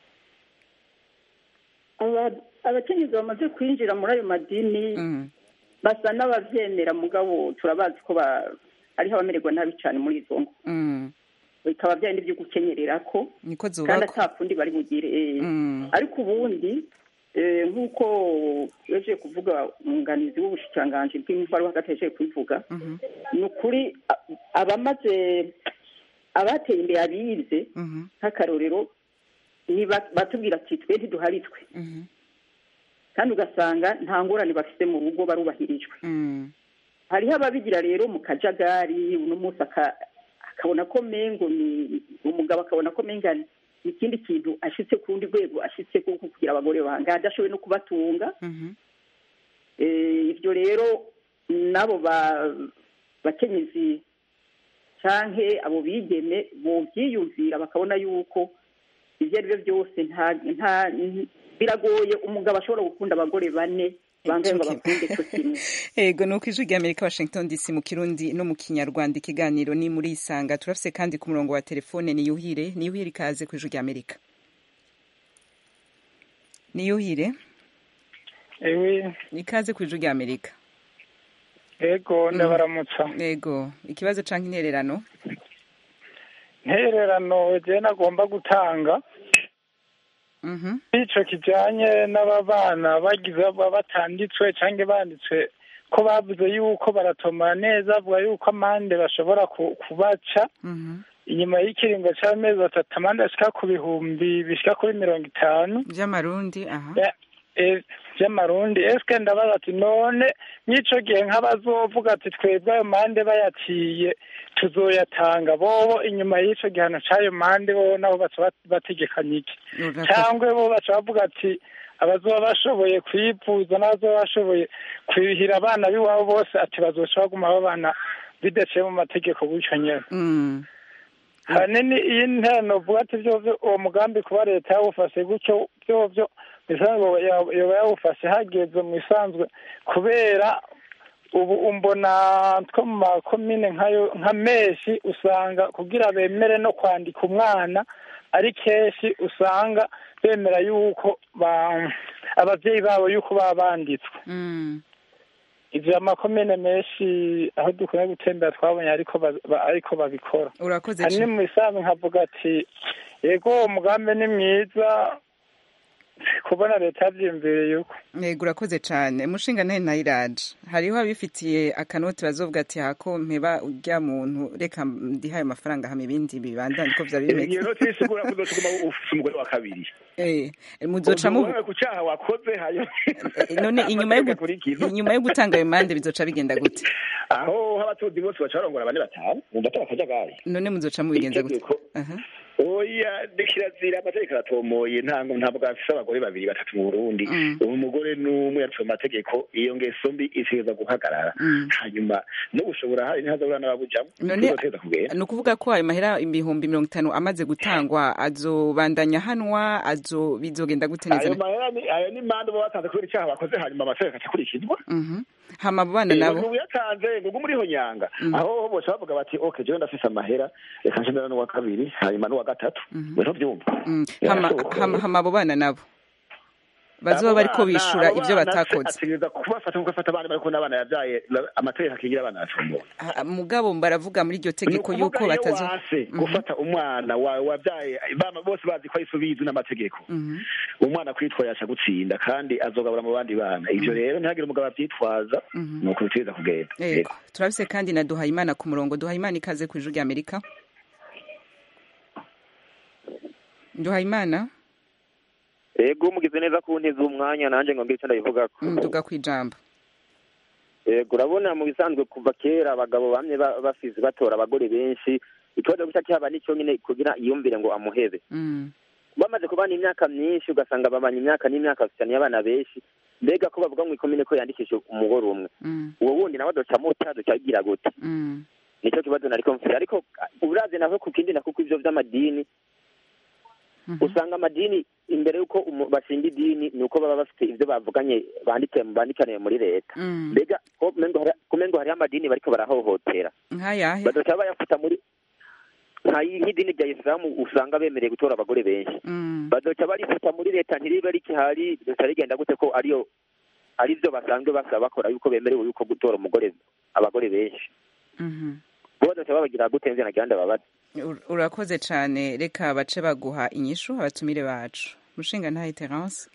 Aba- abakenyezi bamaze kwinjira muri ayo madini basa n'abavyemera mugabo turabazi ko ba- hariho abamererwa nabi cane muri izo ngo Mm, bikaba vyari n'ivyo gukenyererako niko kandi zubakwa ata kundi bari bugire eh. Mm. ariko ubundi eh, nk'uko yaje kuvuga umwunganizi w'ubushikiranganji bw'intwaro hagati yaje kubivuga Mhm, ni ukuri a- abamaze abateye imbere abize mhm, nk'akarorero ni ba- batubwira ati twe ntiduharitswe mhm, kandi ugasanga nta ngorane bafite mu rugo barubahirijwe mm, hariho ababigira rero mu kajagari uno munsi aka- akabona ko mengo ni umugabo akabona ko menga ni ikindi kintu ashitse ku rundi rwego ashitse kuko kugira abagore bangahe adashoboye no kubatunga mhm, Eh, ibyo rero n'abo ba- bakenyezi canke abo bigeme bovyiyumvira bakabona yuko ivyo ari byo byose nta nta biragoye umugabo ashobora gukunda abagore bane bangaye ngo bakunde co kimwe ego ni uko ijwi ry'amerika washington dc mu kirundi no mu kinyarwanda ikiganiro ni muri isanga turafise kandi ku murongo wa telefone ni yuhire ni yuhire ikaze ku ijwi ry'amerika ni yuhire ewe ikaze ku ijwi ry'amerika ego ndabaramutsa ego ikibazo canke intererano ntererano je nagomba gutanga Mhm, ico kijanye n'ababana bagize baba batanditswe canke banditswe ko bavuze yuko baratomora neza bavuga yuko amande bashobora ku- kubaca mhm. inyuma y'ikiringo c'amezi atatu amande ashika ku bihumbi bishika kuri mirongo itanu vy'amarundi aha Ya- eh, vy'amarundi eske ndabaza ati none n'ico gihe nk'abazovuga ati twebwe ayo mande bayaciye tuzoyatanga bobo inyuma y'ico gihano c'ayo mande bobo nabo baca bat- bategekanya iki Urakoze. cyangwa bo baca bavuga ati abazoba bashoboye kwivuza n'abazoba bashoboye kwihira abana b'iwabo bose ati bazoca baguma babana bidaciye mu mategeko gutyo nyene Mm, hanini iyi nterano vuga ati vyovyo uwo mugambi kuba leta yawufashe gutyo vyovyo bisanzwe yoba yoba yawufashe hageze mu isanzwe kubera ubu umbona two mu makomine nkayo nka menshi usanga kugira bemere no kwandika umwana ari kenshi usanga bemera yuko ba abavyeyi babo yuko baba banditswe mm, ivyo amakomine menshi aho dukwiye gutembera twabonye ariko ba- ba- ariko babikora urakoze hari cane. mu isanzwe nkavuga ati yego umugambi ni mwiza kubona leta yavyiyumviriye yuko Yego urakoze cane mushinga ntahe nayiraje hariho abifitiye akanoti bazovuga ati hako mpeba urya muntu reka ndihe ayo mafaranga hama ibindi bibandanye ko vyari bimeze iyo noti isigura ko uzotuma ufise umugore wa kabiri Eh, muzoca mu Uvuga ku cyaha wakoze hanyuma none inyuma yo gu- Amategeko akurikiza. inyuma yo gutanga ayo mande bizoca bigenda gute aho abatunzi bose baca barongora bane batanu wumva atari akajagari none muzoca mubigenza gute Itegeko. Aha. oya ni kirazira amategeko aratomoye ntango ntabwo afise abagore babiri batatu mu burundi Mm. ubu umugore n'umwe yaciye mu mategeko iyo ngeso mbi itegereza guhagarara Mm. hanyuma no gushobora hari ntihazabura n'ababujamo None- bizotegereza kugenda ni ukuvuga ko ayo mahera ibihumbi mirongo itanu amaze gutangwa azobandanya hanwa azo bizogenda gute neza ayo mahera ni ayo ni mande baba batanze kubera icyaha bakoze hanyuma amategeko acakurikizwa Mhm. hama abo bana Eh, nabo ubu yatanze ngo muriho nyanga Mm. aho bose bavuga bati okay jewe ndafise amahera reka nshindana n'uwa kabiri hanyuma n'uwa gatatu we ntuvyumva Mm. hama Yarashoboka. hama- hama abo bana nabo bazoba bariko bishura ivyo batakoze ategereza kubafata nkuko afata abana bariko n'abana yavyaye la- amategeko akingira abana yacumura Ah, mugabo baravuga muri iryo tegeko Ni yuko ukuvuga iyo batazo wanse Mhm. gufata umwana wawe wavyaye bama bose bazi ko ayisubizi n'amategeko Mhm. umwana kwitwara yaca gutsinda kandi azogabura mu bandi bana ivyo rero ntihagire umugabo avyitwaza Mhm. ni uko bitegereza kugenda Yego. turabise kandi na duhayimana ku murongo duhayimana ikaze ku ijuru rya amerika duhayimana ego mugize neza ku nteze umwanya nanjye ngo ngire icyo ndabivugako nduga ku ijambo ego urabona mu bisanzwe kuva kera abagabo bamwe ba- basize batora abagore benshi ikibazo guca kihaba nicyo nyine kugira iyumvire ngo amuhebe Mm. bamaze kubana imyaka myinshi ugasanga babanye imyaka n'imyaka bafitaniye abana benshi mbega ko bavuga mu ikomine ko yandikishije umugore umwe Mm. uwo wundi nawe adoca muta adoca agira gute Mm. nicyo kibazo nariko mfite ariko urazi naho ku kindi nako ivyo vy'amadini usanga amadini imbere y'uko umu- bashinga idini ni uko baba bafite ibyo bavuganye banditse bandikaniye muri leta Mm. mbega ko umengo hari- kumengo hariho amadini bariko barahohotera nk'ayahe bazoca bayafata muri nka nk'idini rya isilamu usanga bemereye gutora abagore benshi Mm. bazoca barifata muri leta ntiribe rikihari rizoca rigenda gute ko ariyo ari byo basanzwe basaba bakora yuko bemerewe yuko gutora umugore abagore benshi Mhm. bo bazoca babagira gute nzi nagira ndababaza Ur- urakoze cyane reka bace baguha inyishu abatumire bacu mushinga ntahe terence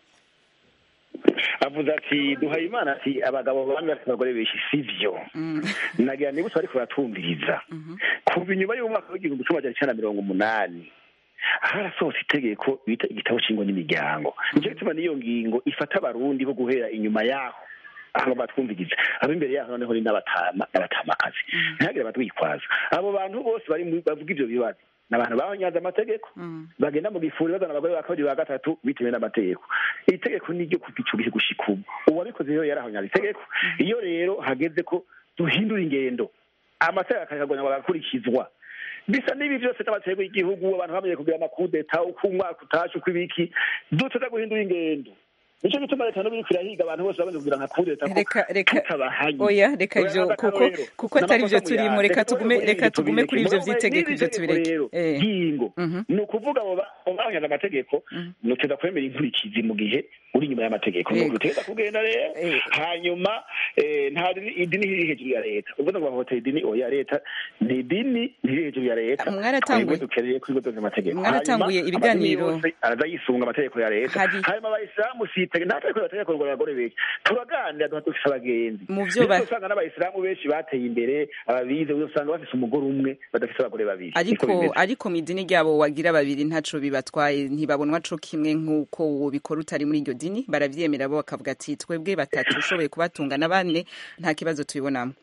avuze ati duhaye imana ati abagabo bamwe bafite abagore benshi sivyo nagira nibutse bariko baratumviriza kuva inyuma y'umwaka w'igihumbi kimwe majana icenda na mirongo umunani harasohotse itegeko bita igitabo c'ingo n'imiryango nico gituma n'iyo ngingo ifata abarundi bo guhera inyuma yaho aho batwumviriza abo imbere yaho noneho ni n'abatama n'abatamakazi ntihagire abatwitwaza abo bantu bose bari mu- bavuga ivyo bibazo ni abantu bahonyaze amategeko bagenda mu gifuri bazana abagore ba kabiri ba gatatu bitewe n'amategeko iri tegeko ni iryo kuva ico gihe gushika ubu uwabikoze rero yarahonyaze itegeko iyo rero hageze ko duhindura ingendo amategeko akagabanya agakurikizwa bisa n'ibi byose n'amategeko y'igihugu abantu bamenye kugira amakudeta uko umwaka utashe uko ibiki duteza guhindura ingendo nico gituma leta n'ubu iriko irahiga abantu bose bamenye kugira nka kudeta ko reka reka tutabahanye oya reka Oya, ivyo nta kuko akarorero. kuko atari N'amakosa ivyo turimo muyanze. reka tugume Reka reka tugume kuri ivyo tubireke. vy'itegeko N'iri ivyo tegeko tubireke rero Eh. ry'ingo ni ukuvuga abo ba- abo bahonyaze amategeko nuteza kwemera inkurikizi mu gihe uri inyuma y'amategeko Yego. nuko utegeza kugenda rero hanyuma eh, nta dini- idini ntiri hejuru ya leta uvuze ngo bahohotera idini oya leta ni idini ntiri hejuru ya leta Mwaratanguye- twebwe dukeneye kwigodoza amategeko Mwaratanguye Hanyuma, ibiganiro- amadini yose araza yisunga amategeko ya leta Hari- hanyuma abayisilamu sitege nta tegeko bategeko ngo abagore benshi turaganira duha dufise abagenzi Mu vyo ba- Ndetse usanga n'abayisilamu benshi bateye imbere ababize usanga bafise umugore umwe badafise abagore babiri Niko ariko bimeze. ariko mu idini ryabo wagira babiri ntaco bibatwaye ntibabonwa co kimwe nk'uko wobikora utari muri iryo dini baravyemera bo bakavuga ati twebwe batatu ushoboye kubatunga na bane nta kibazo tubibonamo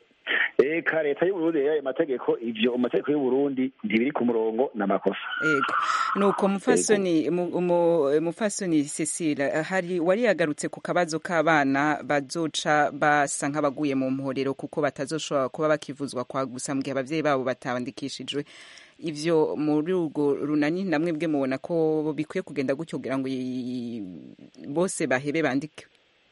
eka leta y'uburundi rero ayo mategeko ivyo amategeko y'uburundi ntibiri ku murongo n'amakosa ego nuko mufasoni mu- umu- mufasoni Cecile hari wari yagarutse ku kabazo k'abana bazoca basa nk'abaguye mu mporero kuko batazoshobora kuba bakivuzwa kwa gusa mu gihe abavyeyi babo batandikishijwe ivyo muri urwo runani namwe bwe mubona ko bikwiye kugenda gutyo kugira ngo i- bose bahebe bandike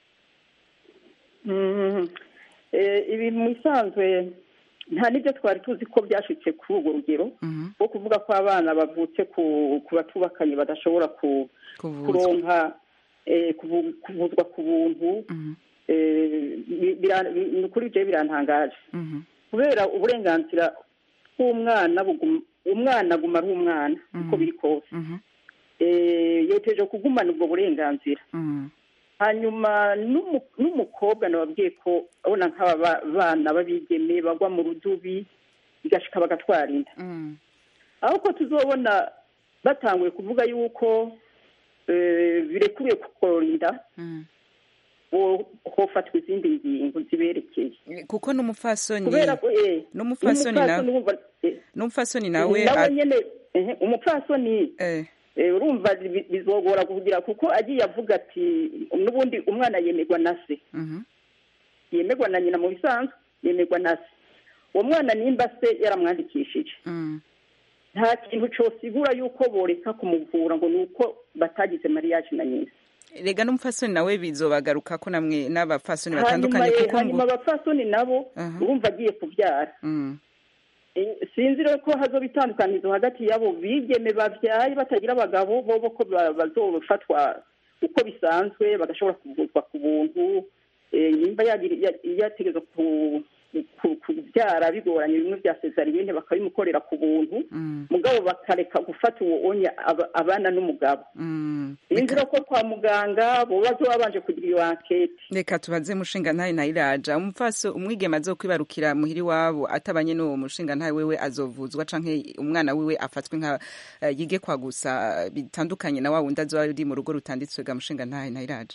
Mhm. Eh, ibi mu isanzwe nta n'ibyo twari tuzi ko byashitse kuri urwo rugero rwo kuvuga ko abana bavutse ku ku batubakanye badashobora ku kuronka eh, kuvu- kuvuzwa ku buntu eh, bi- bira- bi- ni ukuri ibyo birantangaje kubera uburenganzira bw'umwana buguma- umwana aguma ari umwana uko biri kose Eh, yoteje kugumana ubwo burenganzira hanyuma n'umu- n'umukobwa nababwiye ko abona nk'aba ba- bana b'abigeme bagwa mu rudubi bigashika bagatwara inda aho ko tuzobona batanguye kuvuga yuko eh, birekuriye kukorora inda ho- hofatwa izindi ngingo ziberekeye kuko n'umufasoni kubera ko eh, n'umufasoni nawe wumva, eh, n'umufasoni nawe nawe a- nyene ehe, umupfasoni eh, urumva bi- bizogora kugira kuko agiye avuga ati n'ubundi umwana yemerwa na se Mhm. yemerwa na nyina mu bisanzwe yemerwa na se uwo mwana nimba se yaramwandikishije Mm. nta kintu cosigura yuko boreka kumuvura ngo ni uko batagize mariage na nyina rega n'umufasoni nawe bizobagaruka ko namwe n'abafasoni hanyuma batandukanye eh, kuko hanyuma ngo abapfasoni nabo Aha. urumva agiye kubyara Mm. Eh, sinzi rero ko hazoba itandukanizo hagati y'abo bigeme babyaye batagira abagabo bobo ko ba- bazofatwa uko bisanzwe bagashobora kuvuzwa ku buntu eh, nimba yagira- ya- yategerezwa ku- ku- kubyara bigoranye bimwe bya sezariyene bakabimukorera ku buntu mugabo bakareka gufata uwo onya aba- abana n'umugabo sinzi rero ko kwa muganga bo bazoba babanje kugira iyo ankete reka tubaze mushinga ntaye ntayiraja umupfaso umwigeme azokwibarukira muhiri wabo atabanye n'uwo mushinga ntaye wewe azovuzwa canke umwana wiwe afatwe nka eh, yige kwa gusa eh, bitandukanye na wa wundi azoba ari mu rugo rutanditswe ga mushinga ntaye ntayiraja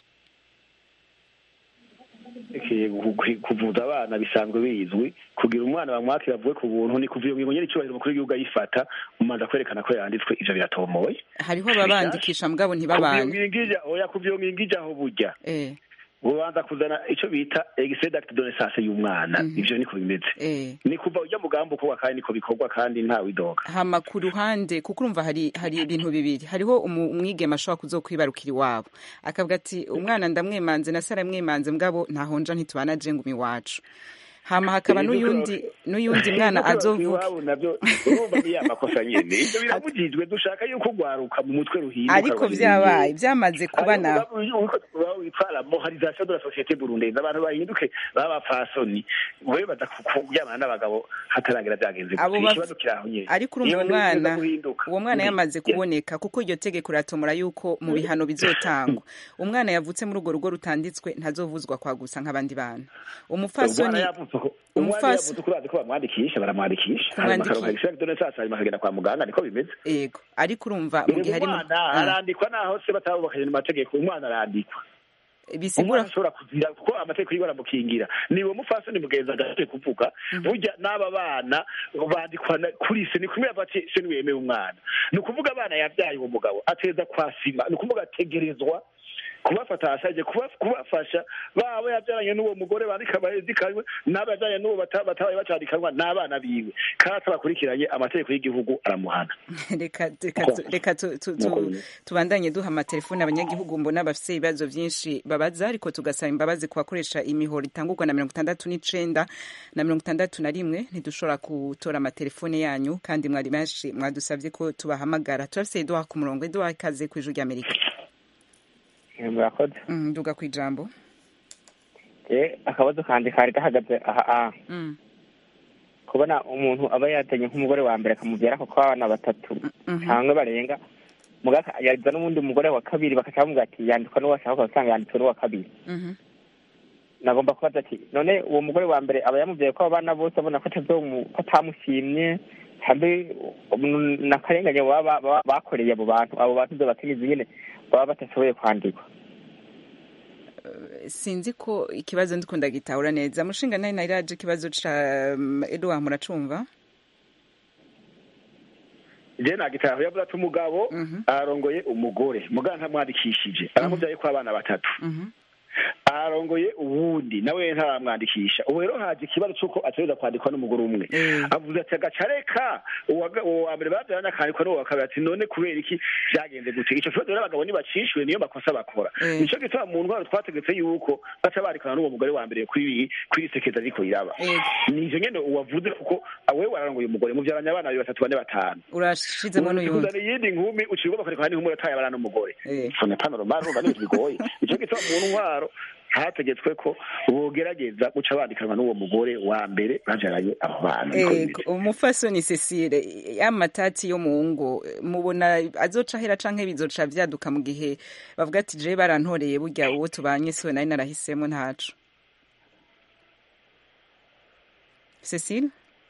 Ekeye gu- gu- kuvuza abana bisanzwe bizwi kugira umwana bamwakira avuye ku buntu ni kuva iyo ngingo nyene icyubahiro umukuru w'igihugu ayifata umanza kwerekana ko yanditswe ivyo biratomoye hariho ababandikisha mugabo kuva iyo ntibabane ngingo ija oya kuva iyo ngingo ijaho burya eh ubanza kuzana icyo bita egise d'acte de naissance y'umwana ivyo niko bimeze eh ni kuva ujya mugambo ukorwa kandi niko bikorwa kandi ntawe idoga hama ku ruhande kuko urumva hari hari ibintu bibiri hariho umu- umwigeme ashobora kuzokwibarukira iwabo akavuga ati umwana ndamwemanze na sara mwemanze mugabo ntahonja ntitubana je ngumi iwacu hama hakaba n'uyundi n'uyundi mwana azovuga iwabo navyo urumva ni ya makosa nyene ivyo biramujijwe dushaka yuko ugwaruka mu mutwe ruhinduka ariko rukaba vyabaye ibintu. vyamaze kuba Ariko nawe uba- uba witwa la moralisation de la société burundaise abantu bahinduke b'abapfasoni wewe baza ku- kuryamana n'abagabo hataragera vyagenze Abo gute baf- ikibazo kiraho nyene ariko urumva Iyo ntibifuza umwana guhinduka. uwo mwana Mm. yamaze Yeah. kuboneka kuko iryo tegeko riratomora yuko mu bihano bizotangwa umwana yavutse muri urwo rugo rutanditswe ntazovuzwa kwa gusa nk'abandi bana umupfasoni umwana yavutse uko- umwana umufas- yavutse uko bazi ko bamwandikisha baramwandikisha hanyuma Kumwandikisha. akaronka extrait de naissance hanyuma akagenda kwa muganga niko bimeze yego ariko urumva mu Erega gihe harimo umwana Ah, arandikwa naho se batabubakanye mu mategeko umwana arandikwa bisigura umwana ashobora kuzira kuko amategeko yiwe aramukingira niwe mufasoni mugenzi agashoboye kuvuga burya n'aba bana bandikwa na- kuri se ni kumwe bati se niwemeye umwana ni ukuvuga abana yabyaye uwo mugabo ateza kwasima ni ukuvuga ategerezwa kubafata ashaje kuba- kubafasha baba yabyaranye n'uwo mugore bandika bahezikanywe n'aba yabyaranye n'uwo bata- batabaye bacandikanwa n'abana biwe kandi atabakurikiranye amategeko y'igihugu aramuhana reka reka tu- reka tu- tu- tu- tubandanye duha amatelefone abanyagihugu mbona bafise ibibazo vyinshi babaza ariko tugasaba imbabazi ku bakoresha imihoro itangurwa na mirongo itandatu n'icenda na mirongo itandatu na rimwe ntidushobora gutora amatelefone yanyu kandi mwari benshi mwadusavye ko tubahamagara turafise eduard ku murongo eduard ikaze kw'ijuru ry'amerika murakoze Mm, nduga kw'ijambo eh akabazo kanje kari gahagaze aha aha Mm, kubona umuntu aba yatenye nk'umugore wa mbere akamubyara ko abana batatu mhm. cyangwa barenga mugaka yaza n'uwundi mugore wa kabiri bakaca bamubwira ati yandikwa n'uwo ashaka ugasanga yanditswe n'uwa kabiri Mhm. nagomba kubaza ati none uwo mugore wa mbere aba yamubyaye ko abo bana bose abona ko atazomu- ko atamushimye hambe nakarenganye baba baba- bakoreye abo bantu abo bantu byo bakenyezi nyene baba badashoboye kwandikwa sinzi ko ikibazo ndiko ndagitahura neza mushinga nayo nariraje ikibazo ca um, eduard muracumva je nagitaho yavuze ati umugabo arongoye umugore muganga ntamwandikishije aramubyaye ko abana batatu arongoye uwundi nawe ntaramwandikisha ubu rero haje ikibazo c'uko ategereza kwandikwa n'umugore umwe avuze ati agaca reka uwaga- uwo wa mbere bavyaranye akandikwa n'uwo wa kabiri ati none kubera iki vyagenze gute ico kibazo rero abagabo ntibacishwe niyo makosa bakora Eh. nico gituma mu ntwaro twategetse yuko baca barikana n'uwo mugore wa mbere kuri kuri sekeza ariko iraba nivyo nyene uwavuze kuko wewe wararongoye umugore muvyaranye abana babiri batatu bane batanu urashizemo n'uyundi kuzana iyindi nkumi uciye bakareka n'inkumu yataye abana n'umugore Eh. sone pano romano urumva n'ibintu bigoye ico gituma mu ntwaro hategetswe ko bogerageza guca bandikanwa n'uwo mugore wa mbere bavyaranye abo bana Niko Ego, umufasoni Cecile y'amatati yo mu ngo mubona azoca hera canke bizoca vyaduka mu gihe bavuga ati je barantoreye burya uwo tubanye siwe nari narahisemo ntaco Cecile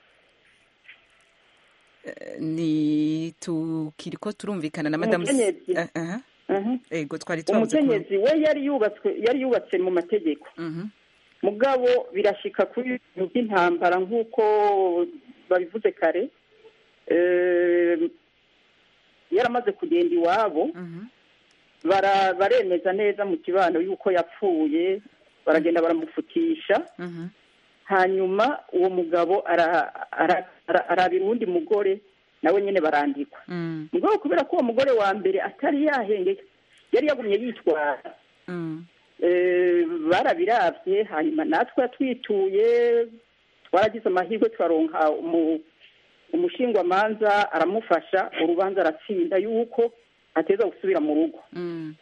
Eh, ni tukiriko turumvikana na madame Umukenyezi. Ah, aha. Mhm. ego twari twabuze ku- umukenyezi we yari yubatswe yari yubatse mu mategeko mugabo birashika kuri ibintu by'intambara nk'uko babivuze kare Eh, yaramaze kugenda iwabo bara- baremeza neza mu kibano yuko yapfuye baragenda baramufutisha hanyuma uwo mugabo ara- ara- ara- arabira uwundi mugore nawe nyine barandikwa Mm, mugabo kubera ko uwo mugore wa mbere atari yahengeye yari yagumye yitwara mm, Eh, barabiravye hanyuma natwe twituye twaragize amahirwe turaronka umu- umushingwamanza aramufasha urubanza aratsinda yuko ateza gusubira mu rugo mm.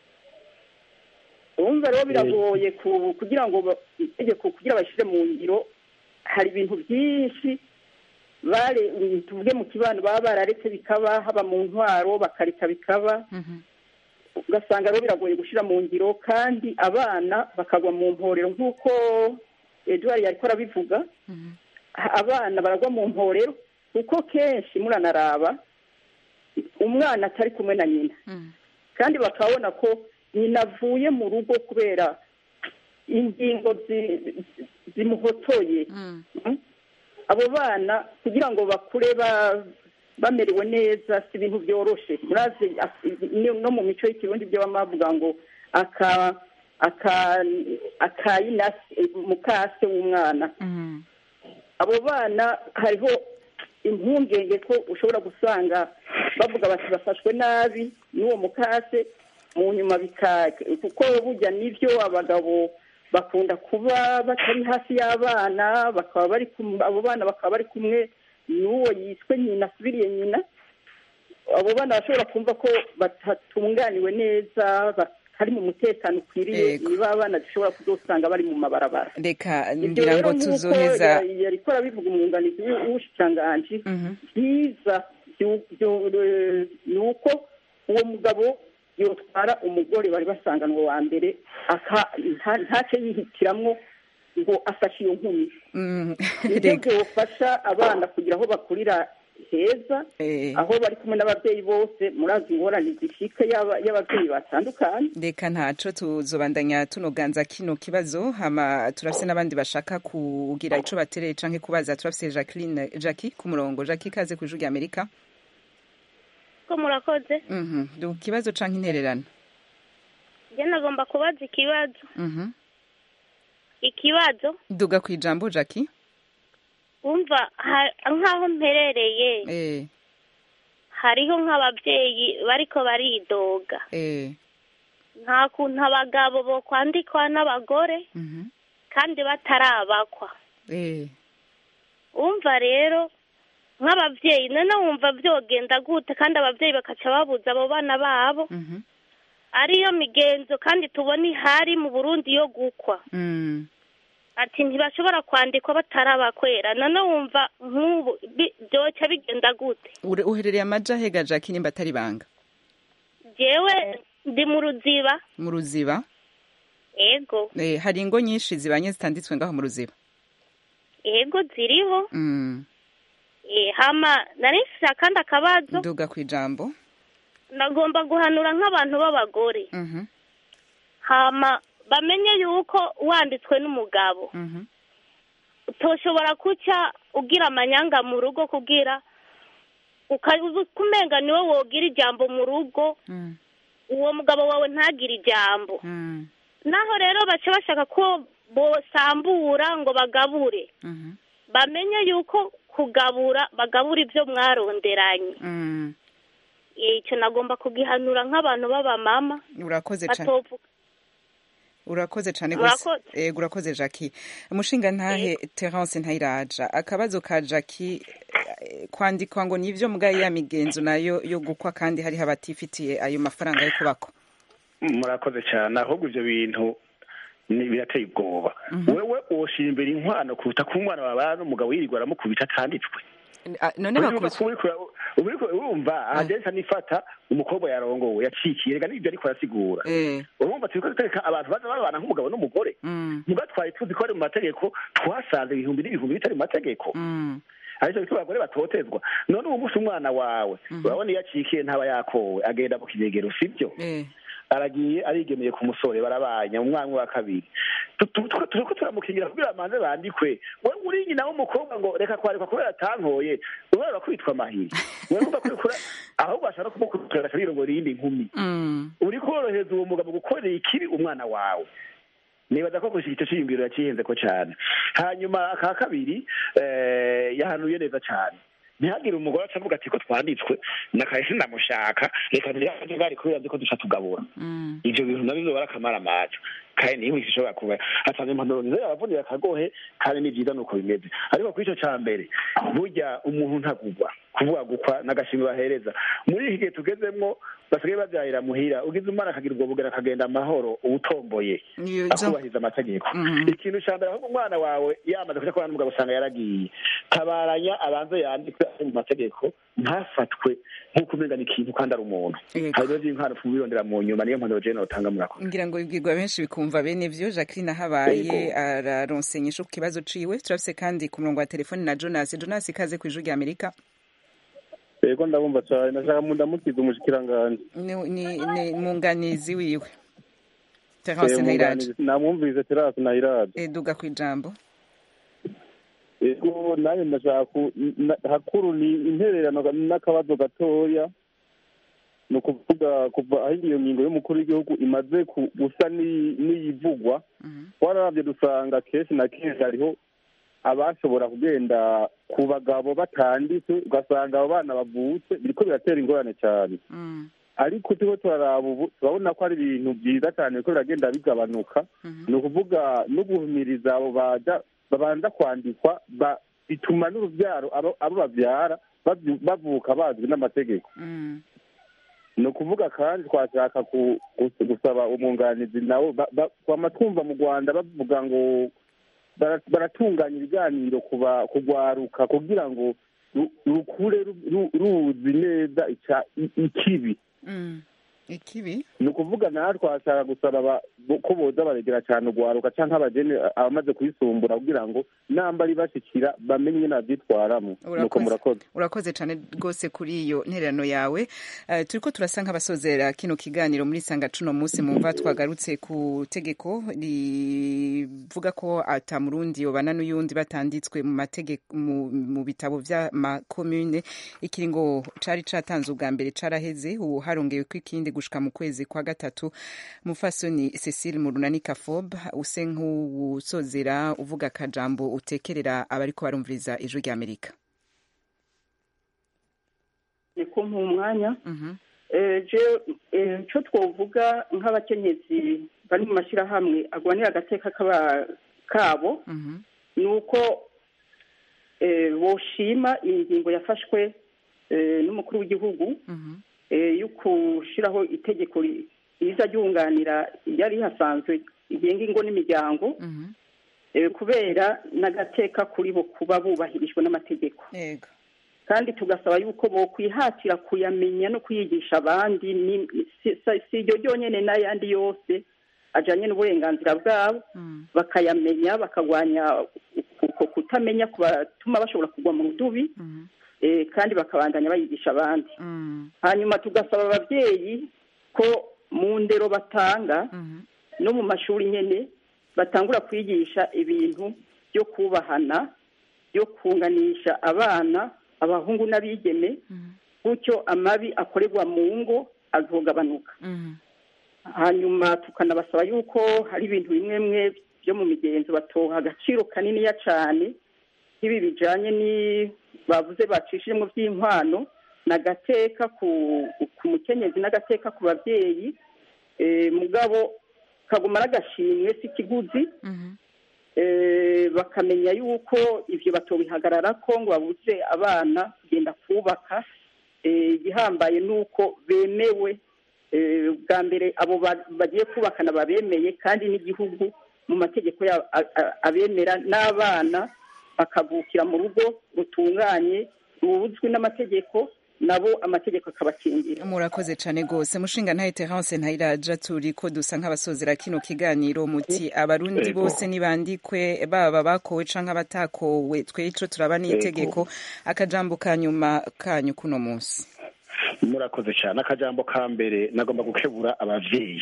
urumva rero biragoye ku- kugira ngo ba- itegeko kugira bashyire mu ngiro hari ibintu byinshi bare tuvuge mu kibano baba bararetse bikaba haba mu ntwaro bakareka bikaba ugasanga rero biragoye gushyira mu ngiro kandi abana bakagwa mu mporero nk'uko eduard yariko arabivuga Ha- abana baragwa mu mporero kuko kenshi muranaraba umwana atari kumwe na nyina kandi bakabona ko nyina avuye mu rugo kubera ingingo zi- zimuhotoye Mm. abo bana kugira ngo bakure ba- bamerewe neza si ibintu byoroshe murazi as- ni- no mu mico y'ikirundi byo baba bavuga ngo aka aka- akayinase mukase w'umwana abo bana hariho impungenge ko ushobora gusanga bavuga bati bafashwe nabi n'uwo mukase mu nyuma bika kuko burya nibyo abagabo bakunda kuba batari hafi y'abana bakaba bari kum- abo bana bakaba bari kumwe n'uwo yiswe nyina asubiriye nyina abo bana bashobora kumva ko batatunganiwe neza batari mu mutekano ukwiriye Yego. niba abana dushobora kuzosanga bari mu mabarabara reka ibyo ngira rero ngo nk'uko tuzoheza ya- yariko arabivuga umwunganizi w'u- w'ubushikiranganji byiza byu- byu- ni uko uwo mugabo yotwara umugore bari basanganwe wa mbere aka- nta- ntace yihitiramwo ngo afashe iyo nkumi Mm, nibyo reka byofasha abana kugira aho bakurira heza Eh. aho bari kumwe n'ababyeyi bose murazi ingorane zishika y'aba- y'ababyeyi batandukanye reka ntaco tuzobandanya tunoganza kino kibazo hama turafise n'abandi bashaka kugira ico batereye canke kubaza turafise Jacqueline Jackie ku murongo Jackie kaze ku ijwi Amerika ko murakoze mhm du kibazo canke intererano njye nagomba kubaza ikibazo mhm ikibazo duga ku ijambo Jackie wumva ha- nk'aho mperereye eh hariho nk'ababyeyi bariko baridoga eh nta kuntu abagabo bo kwandikwa n'abagore mhm kandi batarabakwa eh wumva rero nk'ababyeyi none wumva byogenda gute kandi ababyeyi bakaca babuza abo bana babo mhm ariyo migenzo kandi tubona ihari mu burundi yo gukwa mm ati ntibashobora kwandikwa batarabakwera none wumva nk'ubu bi- byoca bigenda gute Ure- uherereye amaja hega Jackie nimba atari banga jewe ndi mu ruziba mu ruziba ego eh hari ingo nyinshi zibanye zitanditswe ngaho mu ruziba ego ziriho mm Eh, hama nari mfise akandi akabazo duga ku ijambo ndagomba guhanura nk'abantu b'abagore mhm hama bamenye yuko wanditswe n'umugabo mhm utoshobora kuca ugira amanyanga mu rugo kugira kumenga niwe wogira ijambo mu rugo mm uwo mugabo wawe ntagire ijambo mm naho rero baca bashaka ko bosambura ngo bagabure mhm bamenye yuko kugabura bagabura ibyo mwaronderanye mm icyo nagomba kugihanura nk'abantu b'abamama urakoze cyane batovuga urakoze cyane gose Murakoze. yego urakoze Jackie umushinga ntahe Terence Ntayiraja akabazo ka Jackie eh, kwandikwa ngo nivyo mugaye ya migenzo nayo yo gukwa kandi hariho abatifitiye ayo mafaranga yo kubako murakoze cyane ahubwo ibyo bintu ni birateye ubwoba wewe woshira imbere inkwano kuruta ko umwana babana n'umugabo yirirwa aramukubita atanditswe Ah, none bakubise ubu uriko urumva ahagenza nifata umukobwa yarongowe yacikiye rega n'ibyo ariko arasigura eh urumva turiko dutereka abantu baza babana nk'umugabo n'umugore mm muga twari tuzi ko ari mu mategeko twasanze ibihumbi n'ibihumbi bitari mu mategeko mm aricyo bituma abagore batotezwa none ubu munsi umwana wawe urabona iyo acikiye ntaba yakowe agenda mu kinegero sibyo eh aragiye arigemeye ku musore barabanya umwana wa kabiri Tu- tu- tu- turiko turamukingira kugira amanze bandikwe we uri nyina w'umukobwa ngo reka kwarikwa kubera atankoye ubera urakubitwa amahiri wewe umva kurikura ahubwo bashaka kumukurikira agaca yirongora iyindi nkumi mm uri korohereza uwo mugabo gukorera ikibi umwana wawe nibaza ko gushika icyo ciyumviro yacihenze ko cyane hanyuma aka kabiri eh, yahanuye neza cyane ntihagire umugore aca avuga ati ko twanditswe nakahise ndamushaka reka ntiyajye bari kubera nzi ko duca tugabura mm ivyo bintu navyo bizoba ari akamaramaza kandi niyo mwisi ishobora kuba atanze impanuro nziza yabavunira akagohe kandi ni vyiza nuko bimeze ariko kuri ico ca mbere burya umuntu ntagugwa kuvuga gukwa n'agashimwe bahereza muri iki gihe tugezemwo basigaye bavyahira muhira ugize umwana akagira ubwo bugera akagenda amahoro uwutomboye Iyo- izo- akubahiriza amategeko Mhm. ikintu ca mbere ahubwo umwana wawe yamaze kuja kubana n'umugabo usanga yaragiye tabaranya abanze yandikwe ari mu mategeko ntafatwe nk'uko umenga ni ikintu kandi ari umuntu Yego. hari ibibazo by'inkano birondera mu nyuma niyo mpanuro jewe notanga murakoze ngira ngo ibwirwa benshi bikumva bene vyo Jacqueline habaye Yego. araronsenyesha ku kibazo ciwe turafise kandi ku murongo wa telefone na Jonas Jonas ikaze ku ijwi rya Amerika yego ndabumva cyane nashaka mu ndamukiza umushikiranganje ni ni- ni munganizi wiwe Terence Ntayiraja namwumvise terasi nayiraje eh duga ku ijambo yego nanjye ndashaka ku- na- hakuru ni intererano n'akabazo gatoya ni ukuvuga kuva aho iyo ngingo y'umukuru w'igihugu imaze ku- gusa ni- n'iyivugwa twararavye dusanga kenshi na kenshi hariho abashobora kugenda ku bagabo batanditse ugasanga abo bana bavutse biriko biratera ingorane cyane ariko turiko turaraba ubu turabona ko ari ibintu byiza cyane biriko biragenda bigabanuka ni ukuvuga no guhumiriza abo baja babanza kwandikwa ba- bituma n'urubyaro abo abo bavyara bavyu- bavuka bazwi n'amategeko ni ukuvuga kandi twashaka ku- gus- gusaba umwunganizi nawe ba- ba- twama twumva mu rwanda bavuga ngo bara- baratunganya ibiganiro kuba kugwaruka kugira ngo ru- rukure ru- ru- ruzi neza ica- i- ikibi Mm. ikibi ni ukuvuga nawe twashaka gusaba aba- bo- ko boza baregera cyane urwaruka cyangwa abageni abamaze kuyisumbura kugira ngo namba ari bashikira bamenye ingene bavyitwaramo nuko murakoze urakoze cyane rwose kuri iyo ntererano yawe uh, turiko turasa nk'abasozera kino kiganiro muri sanga cuno munsi mumva twagarutse ku tegeko rivuga ko ata murundi yobana n'uyundi batanditswe mu mategeko mu, mu bitabo vy'amakomune ikiringo cari catanze ubwa mbere caraheze ubu harongeweko ikindi gushika mu kwezi kwa gatatu mufasoni cecile murunani kafob use nk'uwusozera uvuga akajambo utekerera abariko barumviriza ijwi ry'amerika ni kumpa umwanya Eh, je eh, ico twovuga nk'abakenyezi bari mu mashyirahamwe agwanira agateka kaba- kabo ni uko eh, boshima iyi ngingo yafashwe eh, n'umukuru w'igihugu eh, yo gushiraho itegeko ri- riza ryunganira yari rihasanzwe rigenga ingo n'imiryango eh, kubera n'agateka kuri bo kuba bubahirijwe n'amategeko yego kandi tugasaba yuko bokwihatira kuyamenya no kuyigisha abandi ni- si si- si iryo ryonyene n'ayandi yose ajanye n'uburenganzira bwabo bakayamenya bakagwanya uko kutamenya kubatuma bashobora kugwa mu rudubi eh, kandi bakabandanya bayigisha abandi hanyuma tugasaba abavyeyi ko mu ndero batanga no mu mashuri nyene batangura kwigisha ibintu byo kubahana byo kunganisha abana abahungu n'abigeme gutyo amabi akorerwa mu ngo azogabanuka hanyuma tukanabasaba yuko hari ibintu bimwe bimwe byo mu migenzo batoha agaciro kaniniya cyane nk'ibi bijanye ni bavuze bacishijemo by'inkwano n'agateka ku ku mukenyezi n'agateka ku babyeyi eh, mugabo kaguma ari agashimwe si ikiguzi eh, bakamenya yuko ivyo batobihagarara ko ngo babuze abana kugenda kubaka eh, igihambaye nuko bemewe eh, bwa mbere abo ba- bagiye kubakana babemeye kandi n'igihugu mu mategeko ya- a- a- abemera n'abana bakavukira mu rugo rutunganye rubuzwi n'amategeko nabo amategeko akabakingira murakoze cyane rwose mushinga ntaye terence ntayiraja turi ko dusa nk'abasozera kino kiganiro muti abarundi Ego. bose nibandikwe baba bakowe canke abatakowe tweco turaba n'itegeko akajambo ka nyuma kanyu kuno munsi murakoze cyane akajambo ka mbere nagomba gukebura abavyeyi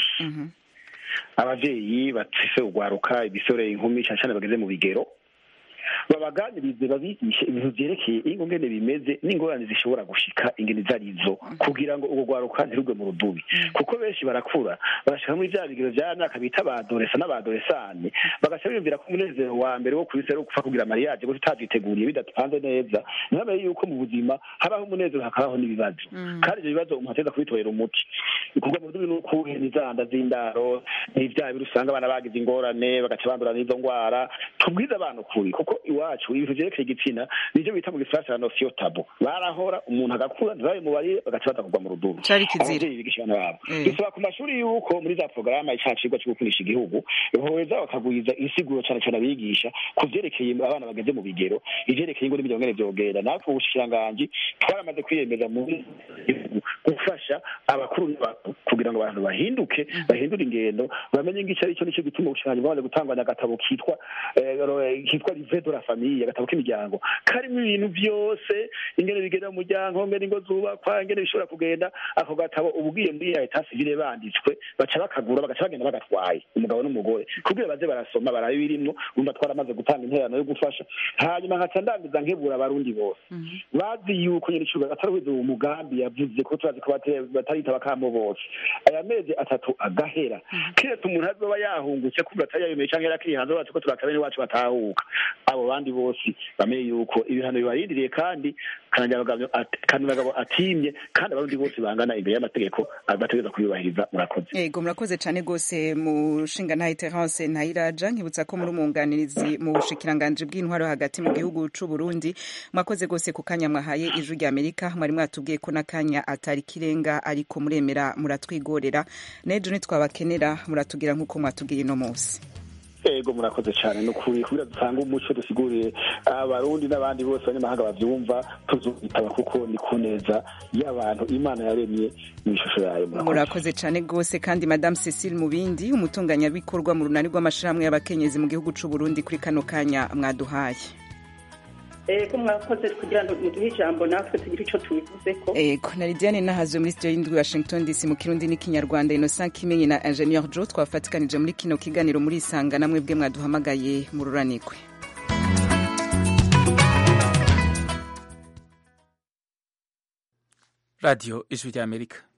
abavyeyi bafise urwaruka ibisore inkumi cyane cyane bageze mu bigero babaganirize babigishe ibintu vyerekeye ingo ngene bimeze n'ingorane zishobora gushika ingene zarizo kugira ngo urwo rwaruka ntirugwe mu rudubi kuko benshi barakura bagashika muri vya bigero vya myaka bita abadoresa n'abadoresane bagaca biyumvira ko umunezero wa mbere wo kwisi ari gupfa kugira mariage gutyo utavyiteguriye bidapanze neza ntibabe yuko mu buzima habaho umunezero hakabaho n'ibibazo kandi ivyo bibazo umuntu ateza kubitorera umuti kugwa mu rudubi n'ukuhe n'izanda z'indaro n'ivyaha biri usanga abana bagize ingorane bagaca bandura n'izo ngwara tubwize abantu ukuri kuko iwacu ibintu vyerekeye igitsina nivyo bita mu gifaransa la notion tabu barahora umuntu agakura ntibabe mubarire bagaca baza kugwa mu rudubi Cari kizira. abavyeyi bigisha abana babo Eh. dusaba ku mashuri yuko muri za porogaramu ica cigwa co gukunisha igihugu boheza bakagwiza insiguro cane cane abigisha ku vyerekeye abana bageze mu bigero ivyerekeye ingo n'imiryango ngene vyogenda natwe ubushikiranganji twaramaze kwiyemeza muri gihugu gufasha abakuru n'abato kugira ngo abantu bahinduke bahindure ingendo bamenye ngo ico ari cyo nico gituma ubushikiranganji bwamaze gutanganya agatabo kitwa eh, kitwa live de la famiye agatabo k'imiryango karimo ibintu byose ingene bigenda mu muryango ingene ingo zubakwa ingene bishobora kugenda ako gatabo ubwiye muri ya leta sivile banditswe baca bakagura bagaca bagenda bagatwaye umugabo n'umugore kugira baze barasoma barabe ibirimwo urumva twaramaze gutanga interano yo gufasha hanyuma nkaca ndangiza nkebura abarundi bose bazi yuko nyene icuga atari uwo mugambi yavuze ko turazi ko bate- bataritaba kamo bose aya mezi atatu agahera kiretse umuntu azoba yahungutse kubera atari yayemeye canke yarakiri hanze bazi ko turakabe bene wacu batahuka abo bandi bose bamenye yuko ibihano bibarindiriye kandi kanagabo atimye kandi abarundi bose bangana imbere y'amategeko bategereza kubiyubahiriza murakoze yego murakoze cyane rwose mushinga ntahe terence ntayiraja nkibutsa ko muri umwunganizi mu bushikiranganji bw'intwaro hagati mu gihugu c'u Burundi mwakoze rwose ku kanya mwahaye ijwi rya amerika mwari mwatubwiye ko n'akanya atari kirenga ariko muremera muratwigorera n'ejo nitwabakenera muratubwira nk'uko mwatubwiye uno munsi ego murakoze cyane ni ukuri kugira dutange umuco dusigurire abarundi n'abandi bose abanyamahanga bavyumva tuzitaba kuko ni ku neza y'abantu imana yaremye mu ishusho yayo murakoze murakoze cyane rwose kandi madame cecile mubindi umutunganyabikorwa mu runani rw'amashirahamwe y'abakenyezi mu gihugu c'u Burundi kuri kano kanya mwaduhaye ko mwakoze kugira ngo muduhe ijambo natwe tugire icyo tubivuzeko ego na lidiane nahazo muri studio y'indwi washington dc mu kirundi n'ikinyarwanda innocent kimenyi na ingenieur jo twafatikanije muri kino kiganiro muri isanga namwe bwe mwaduhamagaye mu ruranirwe radiyo ijwi ry'amerika